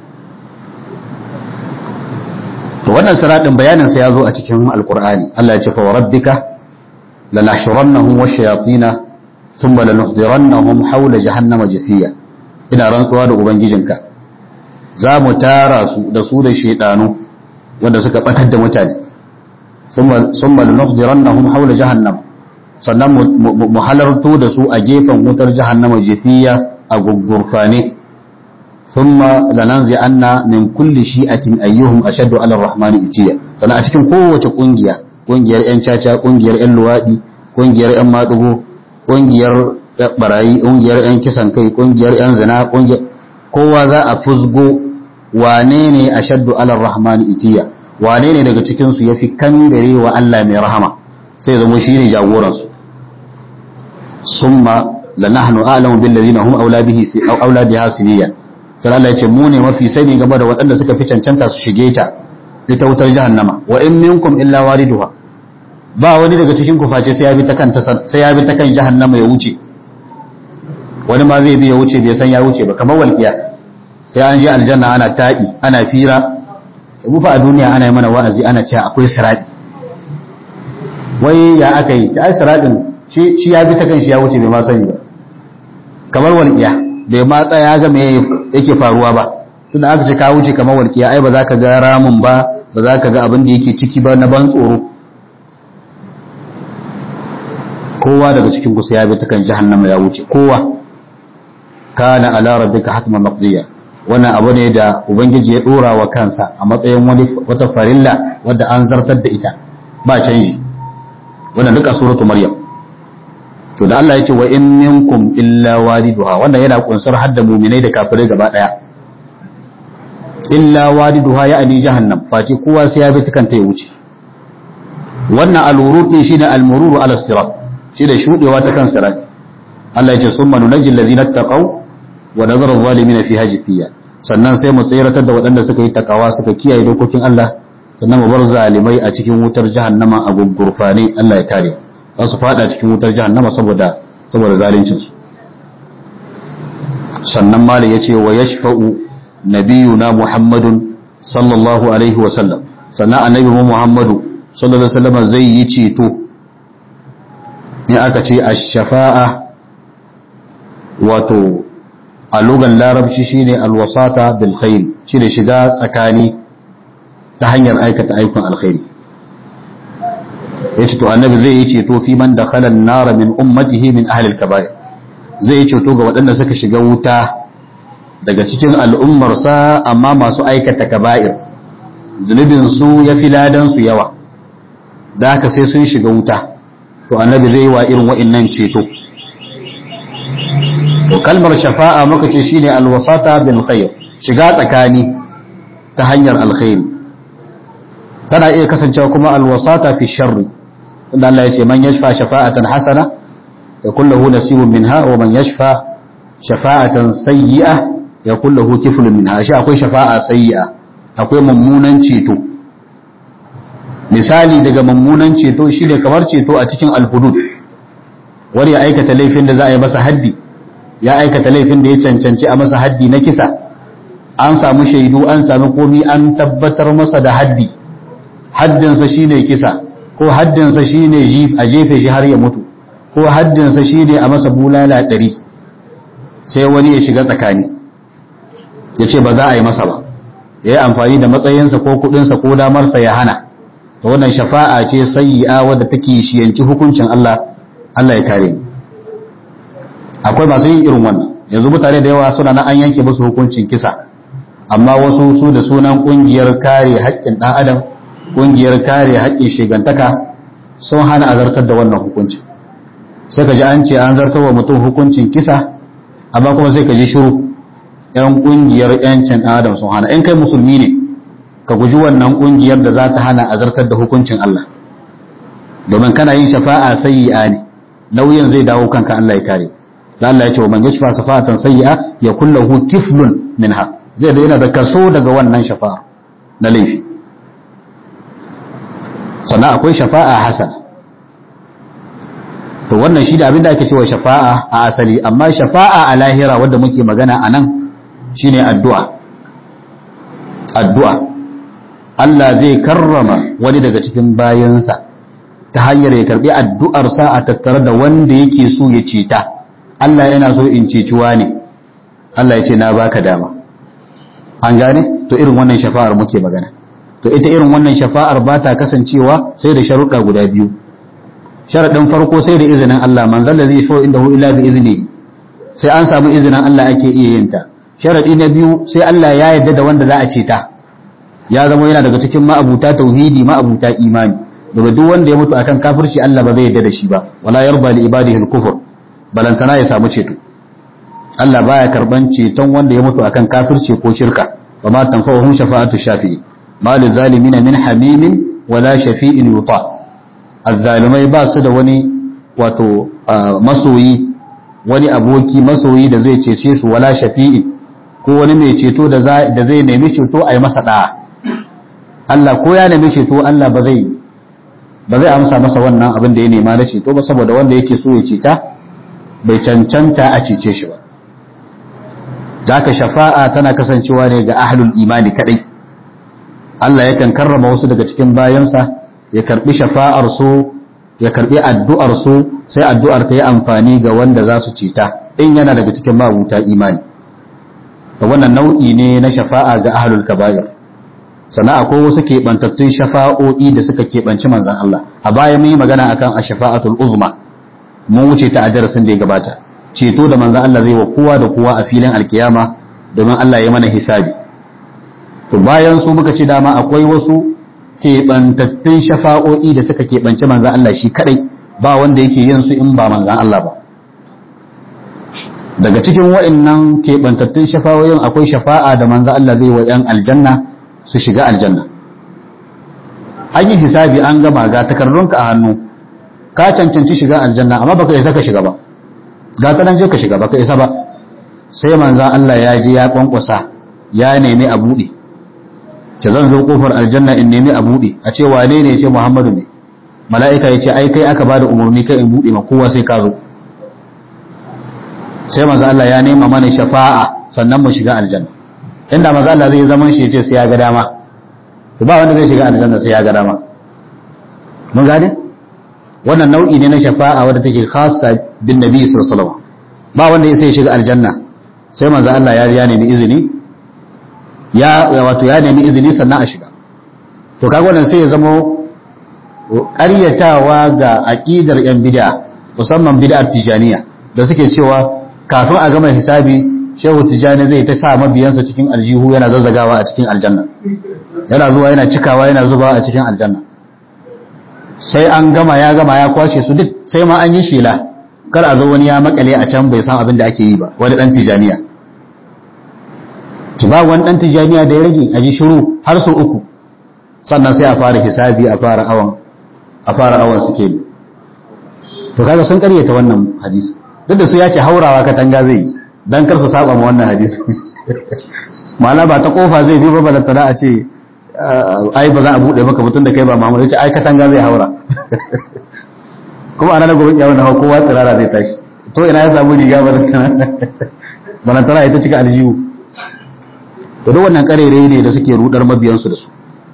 to wannan siraɗin bayanin sa ya zo a cikin alqur'ani Allah ya ce fa rabbika lanahshurannahum wash-shayatin thumma lanuhdirannahum hawla jahannama jathiya ina rantsuwa da ubangijinka za mu tara su da su da shaidanu wanda suka batar da mutane sun mal nuhdirannahum hawla jahannam sannan mu halarto da su a gefen wutar jahannama jifiya a gugurfane thumma lananzi anna min kulli shi'atin ayyuhum ashaddu ala ar-rahmani itiya sannan a cikin kowace kungiya kungiyar yan caca kungiyar yan luwadi kungiyar yan madugo kungiyar barayi kungiyar yan kisan kai kungiyar yan zina kungiyar kowa za a fusgo wane ne a shaddu alar rahmani itiya wane ne daga cikinsu ya fi kangare wa Allah mai rahama sai zama shi ne jagoransu summa la nahnu a'lamu bil ladina hum aula bihi aw aula biha siniya sai Allah ya ce mu ne mafi sani game da waɗanda suka fi cancanta su shige ta ita wutar jahannama wa in minkum illa wariduha ba wani daga cikin ku face sai ya bi ta kan sai ya bi ta kan jahannama ya wuce wani ma zai bi ya wuce bai san ya wuce ba kamar walƙiya sai an je aljanna ana taɗi ana fira mu fa a duniya ana yi mana wa'azi ana cewa akwai sirati wai ya aka yi ta ai siratin shi ya bi ta kan shi ya wuce bai ma sani ba kamar walƙiya bai ma tsaya ga me yake faruwa ba tunda aka ce ka wuce kamar walƙiya ai ba za ka ga ramin ba ba za ka ga abin da yake ciki ba na ban tsoro kowa daga cikin kusa ya bi ta kan jahannama ya wuce kowa kana ala rabbika hatman maqdiya wannan abu ne da ubangiji ya dora wa kansa a matsayin wani wata farilla wadda an zartar da ita ba canji wannan duka suratu maryam to da Allah ya ce wa in minkum illa waliduha wannan yana kunsar hadda mu'minai da kafirai gaba daya illa waliduha ya ali jahannam face kowa sai ya bi tukanta ya wuce wannan al-wurud din shine al-mururu ala sirat shi da shudewa ta kan sirat Allah ya ce summa nunajjil ladina taqaw wa nadhara adh-dhalimin fiha jithiya sannan sai mu tsiratar da waɗanda suka yi takawa suka kiyaye dokokin Allah sannan mu bar zalimai a cikin wutar jahannama a gurgurfane Allah ya kare za su fada cikin wutar jahannama saboda saboda zalincin su sannan mali yace wa yashfa'u nabiyuna muhammadun sallallahu alaihi wa sallam sannan annabi muhammadu sallallahu alaihi wa sallam zai yi ceto in aka ce ash-shafa'a wato a lugan larabci shine alwasata bil khair shine shiga tsakani ta hanyar aikata aikun alkhairi yace to annabi zai yi ceto fi man dakhala an-nar min ummatihi min ahli al-kaba'ir zai yi ceto ga waɗanda suka shiga wuta daga cikin al'ummarsa amma masu aikata kaba'ir zunubin su ya fi ladan su yawa da haka sai sun shiga wuta to annabi zai yi wa irin wa'annan ceto to kalmar shafa'a muka ce shine alwasata bil khair shiga tsakani ta hanyar alkhairi tana iya kasancewa kuma alwasata fi sharri inda Allah ya ce man yashfa shafa'atan hasana yakul lahu nasibun minha wa man yashfa shafa'atan sayyi'a yakul lahu kiflun minha shi akwai shafa'a sayyi'a akwai mummunan ceto misali daga mummunan ceto shine kamar ceto a cikin alhudud wani ya aikata laifin da za a yi masa haddi ya aikata laifin da ya cancanci a masa haddi na kisa an samu shaidu an sami komi an tabbatar masa da haddi haddinsa shine kisa ko haddinsa shine a jefe shi har ya mutu ko haddinsa shine a masa bulala ɗari sai wani ya shiga tsakani ya ce ba za a yi masa ba ya yi amfani da matsayinsa ko kudinsa ko damarsa ya hana ta wannan shafa'a ce sayyi'a wadda take shiyanci hukuncin Allah Allah ya kare mu akwai masu yin irin wannan yanzu mutane da yawa suna na an yanke musu hukuncin kisa amma wasu su da sunan kungiyar kare haƙƙin ɗan adam kungiyar kare haƙƙin shigantaka sun hana azartar da wannan hukuncin sai ka ji an ce an zartar wa mutum hukuncin kisa amma kuma sai ka ji shiru yan kungiyar yancin ɗan adam sun hana in kai musulmi ne ka guji wannan kungiyar da za ta hana azartar da hukuncin Allah domin kana yin shafa'a sayyi'a ne nauyin zai dawo kanka Allah ya kare da Allah ya ce wa man yashfa shafa'atan sayyi'a ya kullahu kiflun minha zai da yana da kaso daga wannan shafa'a na laifi sannan akwai shafa'a hasana to wannan shi da abinda ake cewa shafa'a a asali amma shafa'a a lahira wadda muke magana a nan shine addu'a addu'a Allah zai karrama wani daga cikin bayansa ta hanyar ya karbi addu'arsa a tattare da wanda yake so ya ceta Allah yana so in ceciwa ne Allah ya ce na baka dama an gane to irin wannan shafa'ar muke magana to ita irin wannan shafa'ar ba ta kasancewa sai da sharuɗa guda biyu sharaɗin farko sai da izinin Allah man zalla zai so inda hu illa bi izini sai an samu izinin Allah ake iya yin ta sharaɗi na biyu sai Allah ya yarda da wanda za a ceta ya zama yana daga cikin ma'abuta tauhidi ma'abuta imani daga duk wanda ya mutu akan kafirci Allah ba zai yarda da shi ba wala yarda li ibadihi al-kufr balantana ya samu ceto Allah baya karban ceton wanda ya mutu akan kafirci ko shirka wa ma tanfa'uhum shafa'atu shafi'i ma lizalimina min hamimin wala shafi'in yuta azzalimai ba su da wani wato masoyi wani aboki masoyi da zai cece su wala shafi'i ko wani mai ceto da zai nemi ceto a yi masa da'a Allah ko ya nemi ceto Allah ba zai ba zai amsa masa wannan abin da ya nema na ceto ba saboda wanda yake so ya ceta bai cancanta a cece shi ba zaka shafa'a tana kasancewa ne ga ahlul imani kadai Allah yakan karrama wasu daga cikin bayansa ya karbi shafa'ar su ya karbi addu'ar su sai addu'ar ta yi amfani ga wanda za su ceta in yana daga cikin mabuta imani da wannan nau'i ne na shafa'a ga ahlul kaba'ir sannan akwai wasu keɓantattun shafa'o'i da suka keɓanci manzan Allah a baya mun yi magana akan a shafa'atul uzma mun wuce ta a darasin da ya gabata ceto da manzan Allah zai wa kowa da kowa a filin alkiyama domin Allah ya mana hisabi to bayan su muka ce dama akwai wasu keɓantattun shafa'o'i da suka keɓanci manzan Allah shi kadai ba wanda yake yin su in ba manzan Allah ba daga cikin wa'annan keɓantattun shafa'o'in akwai shafa'a da manzan Allah zai wa 'yan aljanna su shiga aljanna an yi hisabi an gama ga takardunka a hannu ka cancanci shiga aljanna amma baka isa ka shiga ba ga ta nan je ka shiga baka isa ba sai manzan Allah ya ji ya kwankwasa ya nemi a buɗe ce zan zo kofar aljanna in nemi a buɗe a ce wane ne ce Muhammadu ne mala'ika ya ce ai kai aka bada umarni kai in buɗe ma kowa sai ka zo sai manzan Allah ya nema mana shafa'a sannan mu shiga aljanna inda maza Allah zai zaman shi ce sai ya ga dama to ba wanda zai shiga aljanna sai ya ga dama mun gane wannan nau'i ne na shafa'a wadda take khassa bin nabi sallallahu alaihi wasallam ba wanda ya sai shiga aljanna sai manzo Allah ya ya nemi izini ya wato ya nemi izini sannan a shiga to kaga wannan sai ya zamo ƙaryatawa ga aqidar yan bid'a musamman bid'ar tijaniya da suke cewa kafin a gama hisabi shehu tijjani zai ta sa mabiyansa cikin aljihu yana zazzagawa a cikin aljanna yana zuwa yana cikawa yana zubawa a cikin aljanna sai an gama ya gama ya kwashe su duk sai ma an yi shela kar a zo wani ya makale a can bai san abin da ake yi ba wani dan tijjaniya ki ba wani dan tijjaniya da ya rage a ji shiru har su uku sannan sai a fara hisabi a fara awan a fara awan suke ne to kaga sun karyata wannan hadisi duk da su ya ce haurawa katanga zai yi dan kar su saba ma wannan hadisi ma'ana ba ta kofa zai bi ba balantana a ce ai ba za a bude maka mutum da kai ba mamu ce ai katanga zai haura kuma a ranar gobe kiyama na kowa tsirara zai tashi to ina ya samu riga balantana balantana ita cika aljihu to duk wannan karere ne da suke rudar mabiyansu da su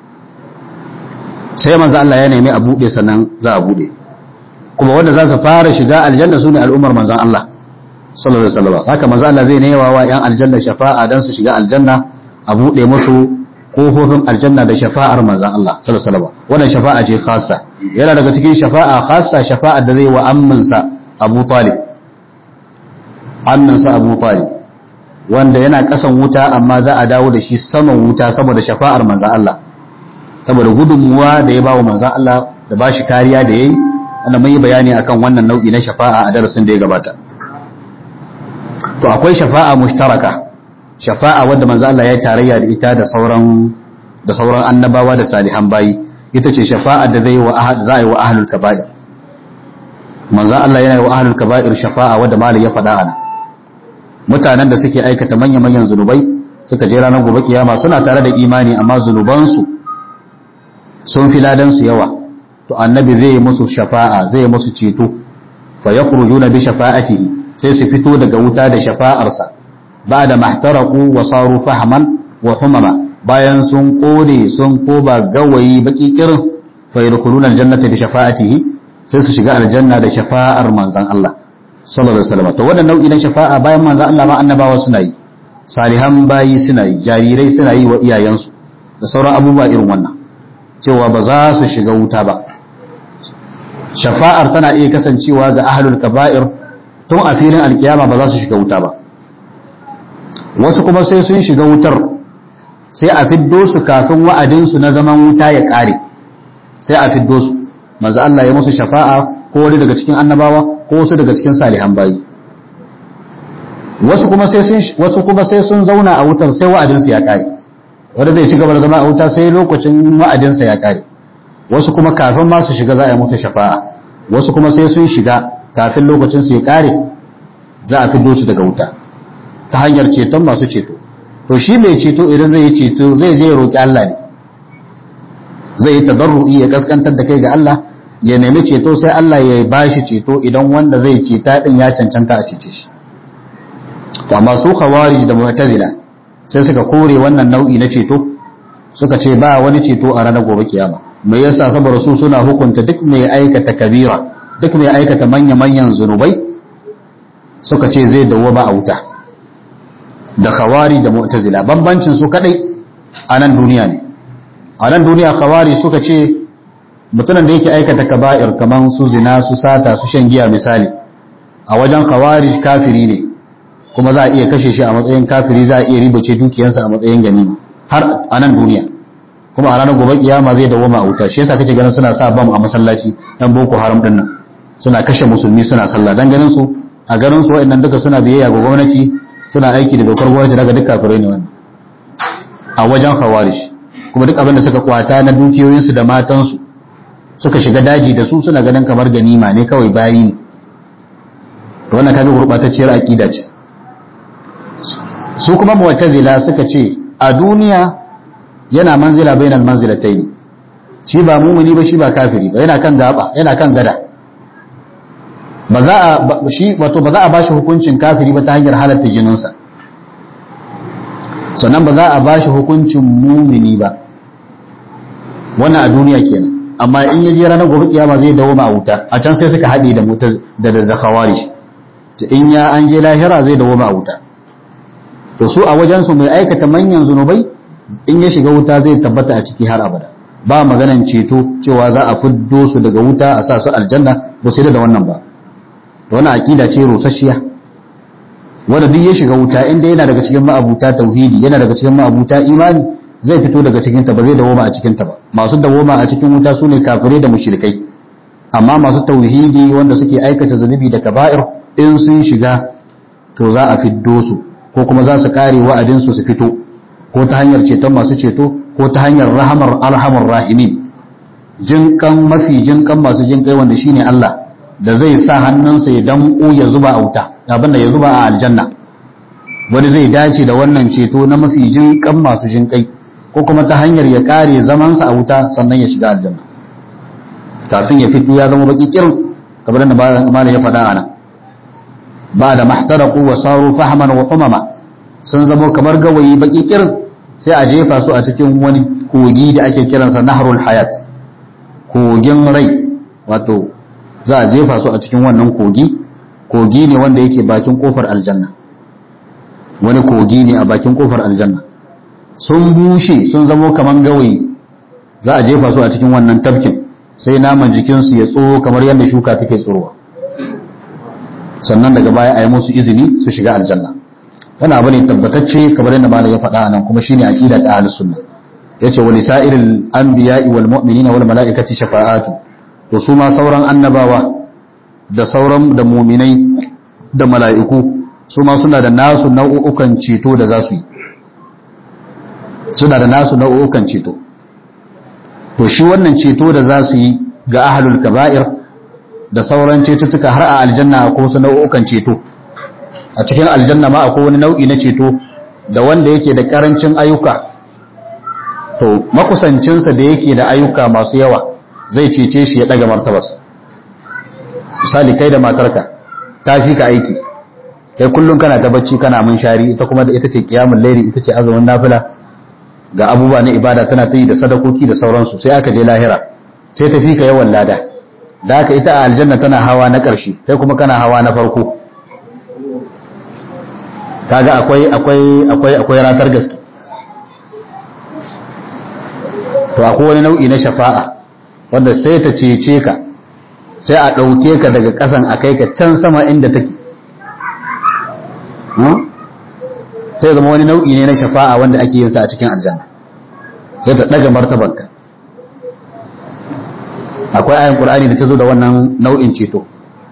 sai manzo Allah ya nemi a bude sannan za a bude kuma wanda za su fara shiga aljanna su ne al'ummar manzon Allah sallallahu alaihi wasallam haka manzo Allah zai newa wa yan aljanna shafa'a dan su shiga aljanna a bude musu kofofin aljanna da shafa'ar manzo Allah sallallahu alaihi wasallam wannan shafa'a ce khassa yana daga cikin shafa'a khassa shafa'a da zai wa amminsa Abu Talib amminsa Abu Talib wanda yana kasan wuta amma za a dawo da shi saman wuta saboda shafa'ar manzo Allah saboda gudunmuwa da ya bawa manzo Allah da bashi kariya da yayi wanda mun yi bayani akan wannan nau'i na shafa'a a darasin da ya gabata to akwai shafa'a mushtaraka shafa'a wadda manzo Allah ya tarayya da ita da sauran da sauran annabawa da salihan bayi ita ce shafa'a da zai wa ahad zai wa ahlul kaba'ir manzo Allah yana wa ahlul kaba'ir shafa'a wadda malai ya faɗa ana mutanen da suke aikata manya-manyan zunubai suka je ranar gobe kiyama suna tare da imani amma zunubansu sun fi ladan su yawa to annabi zai musu shafa'a zai musu ceto fa yakhrujuna bi shafa'atihi sai su fito daga wuta da shafa'arsa ba da mahtaraku wa saru fahaman wa humama bayan sun kone sun koba gawayi baki kirin fa yadkhuluna aljannata bi shafa'atihi sai su shiga aljanna da shafa'ar manzon Allah sallallahu alaihi wasallam to wannan nau'i na shafa'a bayan manzon Allah ma annabawa suna yi salihan bayi suna yi jarirai suna yi wa iyayensu da sauran abubuwa irin wannan cewa ba za su shiga wuta ba shafa'ar tana iya kasancewa ga ahlul kaba'ir tun a filin alkiyama ba za su shiga wuta ba wasu kuma sai sun shiga wutar sai a fiddo su kafin wa'adinsu na zaman wuta ya ƙare sai a fiddo su manzo Allah ya musu shafa'a ko wani daga cikin annabawa ko wasu daga cikin salihan bayi wasu kuma sai sun wasu kuma sai sun zauna a wutar sai wa'adinsu ya ƙare wanda zai ci gaba da zama a wuta sai lokacin wa'adinsa ya ƙare wasu kuma kafin ma su shiga za a yi musu shafa'a wasu kuma sai sun shiga kafin lokacin su ya ƙare za a fiddo su daga wuta ta hanyar ceton masu ceto to shi mai ceto idan zai yi ceto zai je ya roƙi Allah ne zai yi tadarru'i ya kaskantar da kai ga Allah ya nemi ceto sai Allah ya bashi ceto idan wanda zai ceta din ya cancanta a cece shi to amma su khawarij da mu'tazila sai suka kore wannan nau'i na ceto suka ce ba wani ceto a ranar gobe kiyama me yasa saboda su suna hukunta duk mai aikata kabira duk mai aikata manya-manyan zunubai suka ce zai dawwama a wuta da khawari da mu'tazila bambancin su kadai a nan duniya ne a nan duniya khawari suka ce mutumin da yake aikata kaba'ir kaman su zina su sata su shan giya misali a wajen khawari kafiri ne kuma za a iya kashe shi a matsayin kafiri za a iya ribace dukiyarsa a matsayin ganima har a nan duniya kuma a ranar gobe kiyama zai dawoma a wuta shi yasa kake ganin suna sa bam a masallaci dan boko haram din nan suna kashe musulmi suna sallah dan ganin su a ganin su wa'annan duka suna biyayya ga gwamnati suna aiki da dokar gwamnati daga duk kafirai ne wannan a wajen khawarij kuma duk abin da suka kwata na dukiyoyinsu da matansu suka shiga daji da su suna ganin kamar ganima ne kawai bayi ne to wannan kaga gurbatacciyar aqida ce su kuma mu'tazila suka ce a duniya yana manzila bainal manzilatayn shi ba mumuni ba shi ba kafiri ba yana kan gaba yana kan gada ba za a shi wato ba za a bashi hukuncin kafiri ba ta hanyar halatta jininsa sannan ba za a bashi hukuncin mumini ba wannan a duniya kenan amma in ya je ranar gobe kiyama zai dawo ma wuta a can sai suka haɗe da muta da da khawarij in ya an je lahira zai dawo ma wuta to su a wajen su mai aikata manyan zunubai in ya shiga wuta zai tabbata a ciki har abada ba maganan ceto cewa za a fiddo su daga wuta a sa su aljanna ba sai da wannan ba wannan aqida ce rusasshiya wanda duk ya shiga wuta inda yana daga cikin ma'abuta tauhidi yana daga cikin ma'abuta imani zai fito daga cikin ta ba zai dawoma a cikin ta ba masu dawoma a cikin wuta sune kafirai da mushrikai amma masu tauhidi wanda suke aikata zunubi da kaba'ir in sun shiga to za a fiddo su ko kuma za su kare wa'adin su su fito ko ta hanyar ceton masu ceto ko ta hanyar rahamar arhamar rahimin jinkan mafi jinkan masu jinkai wanda shine Allah da zai sa hannunsa ya damƙo ya zuba a wuta abinda ya zuba a aljanna wani zai dace da wannan ceto na mafi jinkan masu jinkai ko kuma ta hanyar ya kare zamansa a wuta sannan ya shiga aljanna kafin ya fito ya zama baki kirin kamar da malam ya faɗa ana ba da mahtaraku wa saru fahman wa umama sun zama kamar gawayi baki kirin sai a jefa su a cikin wani kogi da ake kiransa nahrul hayat kogin rai wato za a jefa su a cikin wannan kogi kogi ne wanda yake bakin kofar aljanna wani kogi ne a bakin kofar aljanna sun bushe sun zamo kaman gawayi za a jefa su a cikin wannan tafkin sai naman jikinsu ya tsoro kamar yadda shuka take tsorowa sannan daga baya a yi musu izini su shiga aljanna wani abu ne tabbatacce kamar yadda malam ya faɗa a nan kuma shine aqida ta ahlus sunna yace wa lisa'iril anbiya'i wal mu'minina wal mala'ikati shafa'atu to su ma sauran annabawa da sauran da mu'minai da mala'iku su ma suna da nasu nau'ukan ceto da za su yi suna da nasu nau'ukan ceto to shi wannan ceto da za su yi ga ahlul kaba'ir da sauran cetuttuka har a aljanna ko su nau'ukan ceto a cikin aljanna ma akwai wani nau'i na ceto da wanda yake da karancin ayyuka to makusancinsa da yake da ayyuka masu yawa zai cece shi ya daga martabarsa misali kai da matarka ta fi ka aiki kai kullum kana ta bacci kana mun shari ita kuma da ita ce kiyamul laili ita ce azumin nafila ga abubuwa na ibada tana ta yi da sadakoki da sauransu sai aka je lahira sai ta fi ka yawan lada da haka ita a aljanna tana hawa na ƙarshe kai kuma kana hawa na farko kaga akwai akwai akwai akwai ratar gaske to akwai wani nau'i na shafa'a wanda sai ta cece ka sai a ɗauke ka daga ƙasan a kai ka can sama inda take sai zama wani nau'i ne na shafa'a wanda ake yin sa a cikin aljanna sai ta ɗaga martabanka akwai ayin ƙur'ani da ta zo da wannan nau'in ceto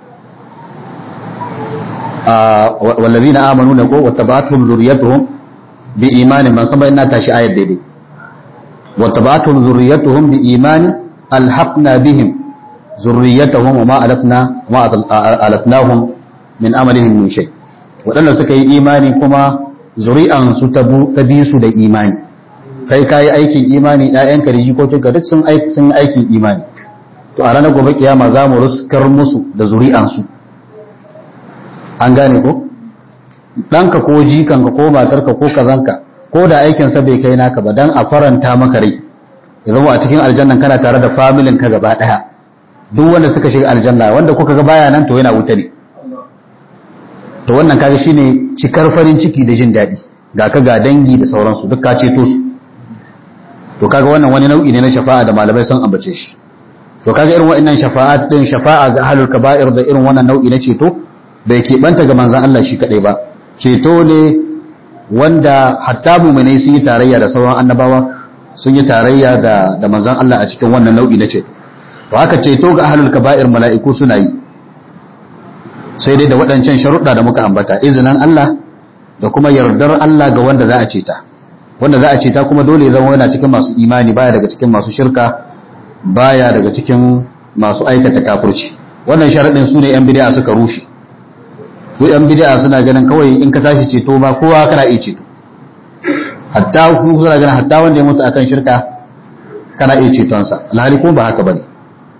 والذين آمنوا نقول واتبعتهم ذريتهم بإيمان من سبا إنا تاشي آية ديدي واتبعتهم ذريتهم بإيمان ألحقنا بهم ذريتهم وما ألتنا وما ألتناهم من أملهم من شيء waɗanda suka yi imani kuma zuri'ansu ta bi su da imani kai ka yi aikin imani ‘ya'yanka da jikokinka duk sun aikin imani to a ranar gobe kiyama za mu ruskar musu da zuri'ansu an gane ko ɗanka ko jikanka ko matarka ko kazanka ko da aikinsa bai kai naka ba don a faranta maka rai ya zama a cikin aljannan kana tare da familin ka gaba ɗaya duk wanda suka shiga aljanna wanda kuka ga baya nan to yana wuta ne to wannan kaga shine cikar farin ciki da jin daɗi ga ka ga dangi da sauransu duk ka ceto su to kaga wannan wani nau'i ne na shafa'a da malamai sun ambace shi to kaga irin wa'annan shafa'at din shafa'a ga ahlul kaba'ir da irin wannan nau'i na ceto bai keɓanta ga manzon Allah shi kadai ba ceto ne wanda hatta mu'minai sun yi tarayya da sauran annabawa sun yi tarayya da da manzon Allah a cikin wannan nau'i na ceto to haka ceto ga ahlul kaba'ir mala'iku suna yi sai dai da waɗancan sharuɗa da muka ambata izinin Allah da kuma yardar Allah ga wanda za a ceta wanda za a ceta kuma dole ya zama yana cikin masu imani baya daga cikin masu shirka baya daga cikin masu aikata kafirci wannan sharaɗin su ne 'yan bid'a suka rushe su 'yan bid'a suna ganin kawai in ka tashi ceto ba kowa kana iya ceto hatta ku suna ganin hatta wanda ya mutu akan shirka kana iya cetonsa alhali kuma ba haka bane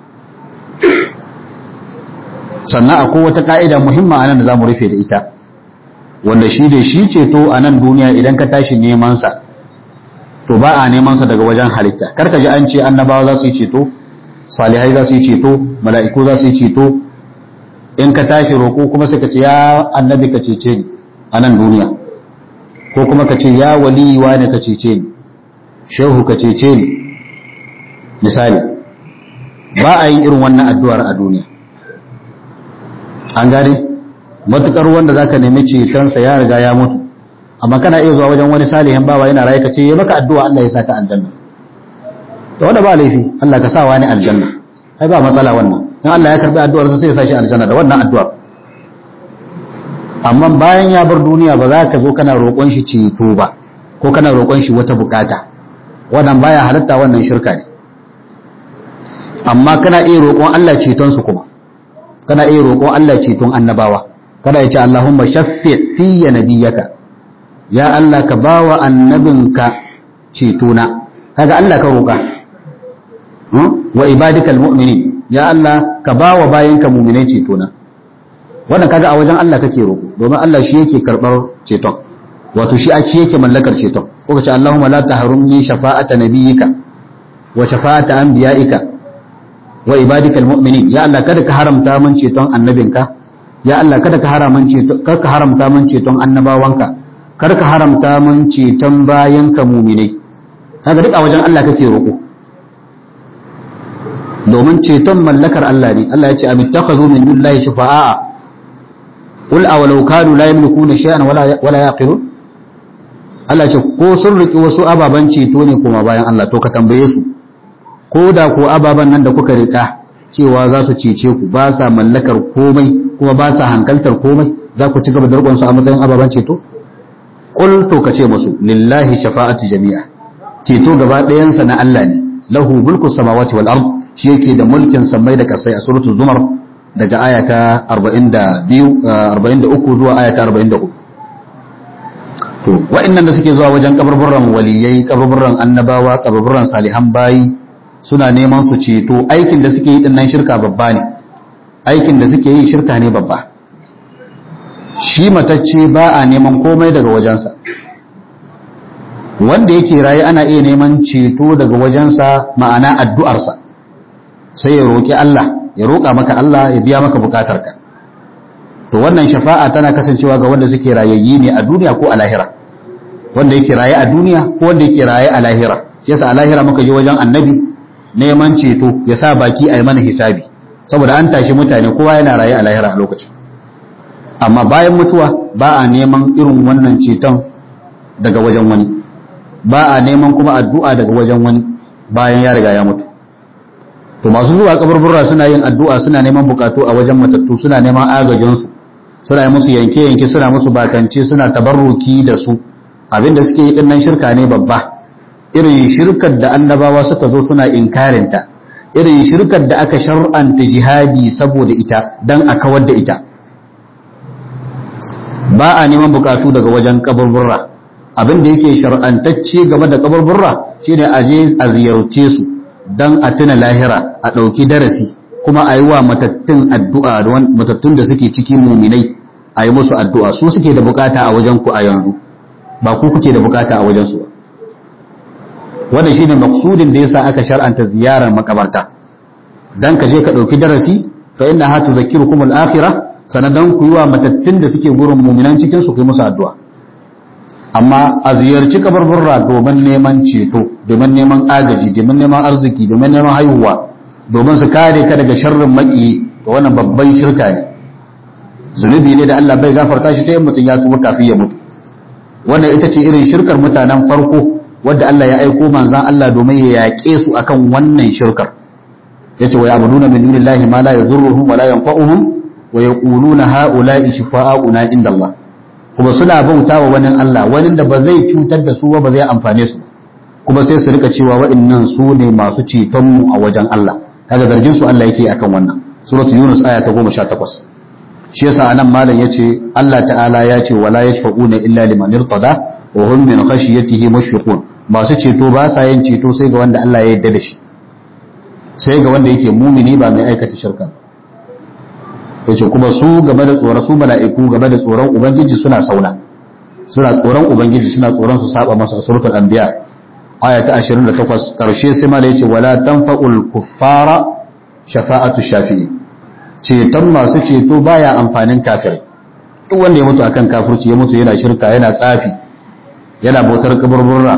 sannan akwai wata ka'ida muhimma a nan da za mu rufe da ita wanda shi da shi ceto a nan duniya idan ka tashi nemansa to ba a nemansa daga wajen halitta karka ji an ce annabawa za su yi ceto salihai za su yi ceto mala'iku za su yi ceto in ka tashi roƙo kuma sai ka ce ya annabi ka cece ni a nan duniya ko kuma ka ce ya waliwa ne ka cece ni shehu ka cece ni misali ba a yin irin wannan addu'ar a duniya an gane matukar wanda zaka nemi cetonsa ya riga ya mutu amma kana iya zuwa wajen wani salihin bawa yana raye ka ce ya maka addu'a Allah ya saka aljanna to wanda ba laifi Allah ka sa wani aljanna ai ba matsala wannan in Allah ya karbi addu'ar sa sai ya sa shi aljanna da wannan addu'ar amma bayan ya bar duniya ba za ka zo kana roƙon shi ceto ba ko kana roƙon shi wata bukata wannan baya halatta wannan shirka ne amma kana iya roƙon Allah ceton su kuma kana iya roƙon Allah ceton annabawa kada ya ce Allahumma shaffi fiyya nabiyyaka ya Allah ka bawa annabinka cetona kaga Allah ka roƙa wa ibadikal mu'minin ya Allah ka bawa bayanka mu'minai cetona wannan kaga a wajen Allah kake roƙo domin Allah shi yake karɓar ceton wato shi ake yake mallakar ceton ko ka ce Allahumma la tahrumni shafa'ata nabiyyika wa shafa'ata anbiya'ika wa ibadikal mu'minin ya Allah kada ka haramta min ceton annabinka ya Allah kada ka haramta ceton kada ka haramta min ceton annabawanka kada ka haramta min ceton bayanka mu'minai kaga duk a wajen Allah kake roƙo domin ceton mallakar Allah ne Allah ya ce amittakhadhu min dunillahi shufa'a qul awalau kanu la yamlikuna shay'an wala wala yaqilun Allah ya ce ko sun riki wasu ababan ceto ne kuma bayan Allah to ka tambaye su ko da ko ababen nan da kuka rika cewa za su cece ku ba sa mallakar komai kuma ba sa hankaltar komai za ku ci gaba da rikon su a matsayin ababen ceto qul to ka ce musu lillahi shafa'atu jami'a ceto gaba ɗayansa na Allah ne lahu mulku samawati wal ard shi yake da mulkin samai da kasai a suratul zumar daga aya ta 42 43 zuwa aya ta 44 to wa'annan da suke zuwa wajen kaburburran waliyai kaburburran annabawa kaburburran salihan bayi suna neman su ceto aikin da suke yi dinnan shirka babba ne aikin da suke yi shirka ne babba shi matacce ba a neman komai daga wajensa wanda yake raye ana iya neman ceto daga wajensa ma'ana addu'arsa sai ya roƙi Allah ya roƙa maka Allah ya biya maka bukatarka to wannan shafa'a tana kasancewa ga wanda suke rayayyi ne a duniya ko a lahira wanda yake raye a duniya ko wanda yake raye a lahira shi yasa a lahira muka je wajen annabi neman ceto ya sa baki a yi mana hisabi saboda an tashi mutane kowa yana raye a lahira a lokacin amma bayan mutuwa ba a neman irin wannan ceton daga wajen wani ba a neman kuma addu'a daga wajen wani bayan ya riga ya mutu to masu zuwa kaburbura suna yin addu'a suna neman bukatu a wajen matattu suna neman agajinsu suna yi musu yanke-yanke suna musu bakance suna tabarruki da su abinda suke yi dinnan shirka ne babba irin shirkar da annabawa suka zo suna inkarinta irin shirkar da aka shar'anta jihadi saboda ita don a kawar da ita ba a neman bukatu daga wajen kaburburra abin da yake shar'antacce game da kaburburra shine a je a ziyarce su dan a tuna lahira a ɗauki darasi kuma a yi wa matattun addu'a matattun da suke cikin muminai a yi musu addu'a su suke da bukata a wajen ku a yanzu ba ku kuke da bukata a wajen su ba wannan shine maksudin da yasa aka shar'anta ziyarar makabarta dan ka je ka ɗauki darasi fa inna ha tuzakkirukum al-akhirah sanadan ku yi wa matattun da suke gurin muminan cikin su ku yi musu addu'a amma a ziyarci kabarburra domin neman ceto domin neman agaji domin neman arziki domin neman haihuwa domin su kare ka daga sharrin maki to wannan babban shirka ne zunubi ne da Allah bai gafarta shi sai mutum ya tuba kafin ya mutu wannan ita ce irin shirkar mutanen farko wadda Allah ya aiko manzan Allah domin ya yaƙe su akan wannan shirkar yace wa ya'buduna min dunillahi ma la yadhurruhum wa la yanfa'uhum wa yaquluna ha'ula'i shifa'auna inda Allah kuma suna bauta wa wani Allah wani da ba zai cutar da su ba ba zai amfane su kuma sai su rika cewa wa'annan su ne masu ceton mu a wajen Allah kaga zargin su Allah yake akan wannan suratu yunus aya ta 18 shi yasa anan malam yace Allah ta'ala ya ce wala yashfa'una illa liman irtada wa hum min khashyatihi mushfiqun masu ceto ba sa yin ceto sai ga wanda Allah ya yarda da shi sai ga wanda yake mumini ba mai aikata shirka yace kuma su game da tsoron su mala'iku game da tsoron ubangiji suna sauna suna tsoron ubangiji suna tsoron su saba masa a suratul anbiya aya ta 28 karshe sai mala yace wala tanfa'ul kuffara shafa'atu shafi'i ceton masu ceto baya amfanin kafirai duk wanda ya mutu akan kafirci ya mutu yana shirka yana tsafi yana bautar kaburburra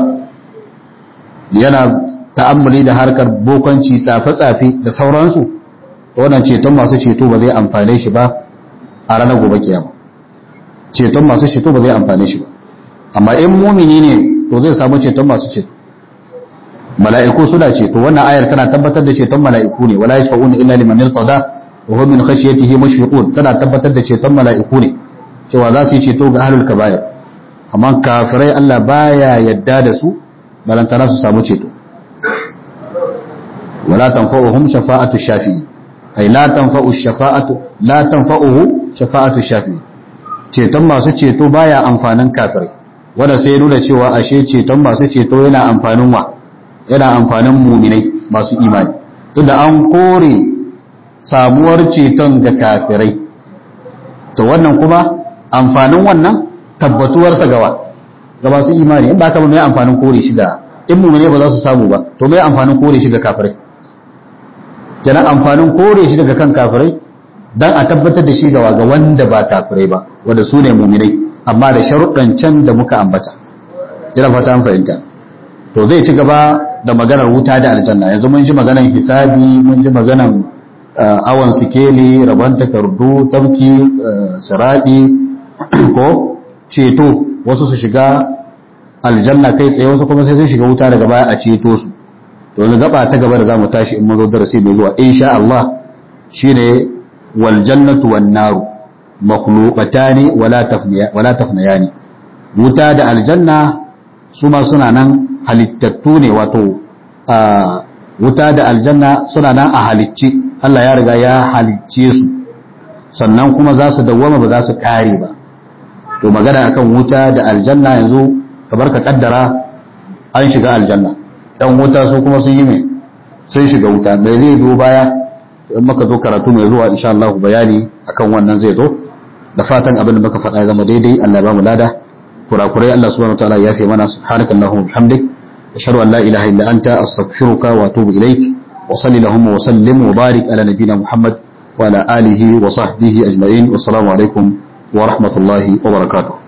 yana ta'ammuli da harkar bokanci tsafe-tsafe da sauransu wannan ceton masu ceto ba zai amfane shi ba a ranar gobe kiyama ceton masu ceto ba zai amfane shi ba amma in mumini ne to zai samu ceton masu ceto mala'iku suna ceto wannan ayar tana tabbatar da ceton mala'iku ne wala yashfa'una illa liman irtada wa hum min khashyatihi mushfiqun tana tabbatar da ceton mala'iku ne cewa za su yi ceto ga ahlul kaba'ir amma kafirai Allah baya yadda da su balantana su samu ceto wala tanfa'uhum shafa'atu shafi'i ay la tanfa'u shafa'atu la tanfa'uhu shafa'atu shafi'i ceton masu ceto baya amfanin kafirai wanda sai nuna cewa ashe ceton masu ceto yana amfanin wa yana amfanin muminai masu imani tunda an kore samuwar ceton ga kafirai to wannan kuma amfanin wannan tabbatuwarsa gawa ga masu imani in ba ka ba mai amfanin kore shi da in mumine ba za su samu ba to mai amfanin kore shi ga kafirai kenan amfanin kore shi daga kan kafirai dan a tabbatar da shi gawa ga wanda ba kafirai ba wanda su ne muminai amma da sharuɗan can da muka ambata ina fata an fahimta to zai ci gaba da maganar wuta da aljanna yanzu mun ji maganar hisabi mun ji maganar awon sikeli rabon takardu tafki siradi ko ceto wasu su shiga aljanna kai tsaye wasu kuma sai sun shiga wuta daga baya a ceto su to yanzu gaba ta gaba da zamu tashi in mun zo darasi mai zuwa insha Allah shine wal jannatu wan naru makhluqatani wala tafniya wala tafniyani wuta da aljanna su ma suna nan halittattu ne wato wuta da aljanna suna nan a halicci Allah ya riga ya halicce su sannan kuma za su dawwama ba za su kare ba to magana akan wuta da aljanna yanzu kamar ka kaddara an shiga aljanna dan wuta su kuma sun yi mai sun shiga wuta bai zai biyo baya in maka zo karatu mai zuwa insha Allah bayani akan wannan zai zo da fatan abin da muka faɗa ya zama daidai Allah ya ba mu lada kurakurai Allah subhanahu wataala ya fi mana subhanakallahumma wa bihamdik ashhadu an la ilaha illa anta astaghfiruka wa atubu ilaik wa salli lahumma wa sallim wa barik ala nabiyyina muhammad wa ala alihi wa sahbihi ajma'in wa assalamu alaikum wa rahmatullahi wa barakatuh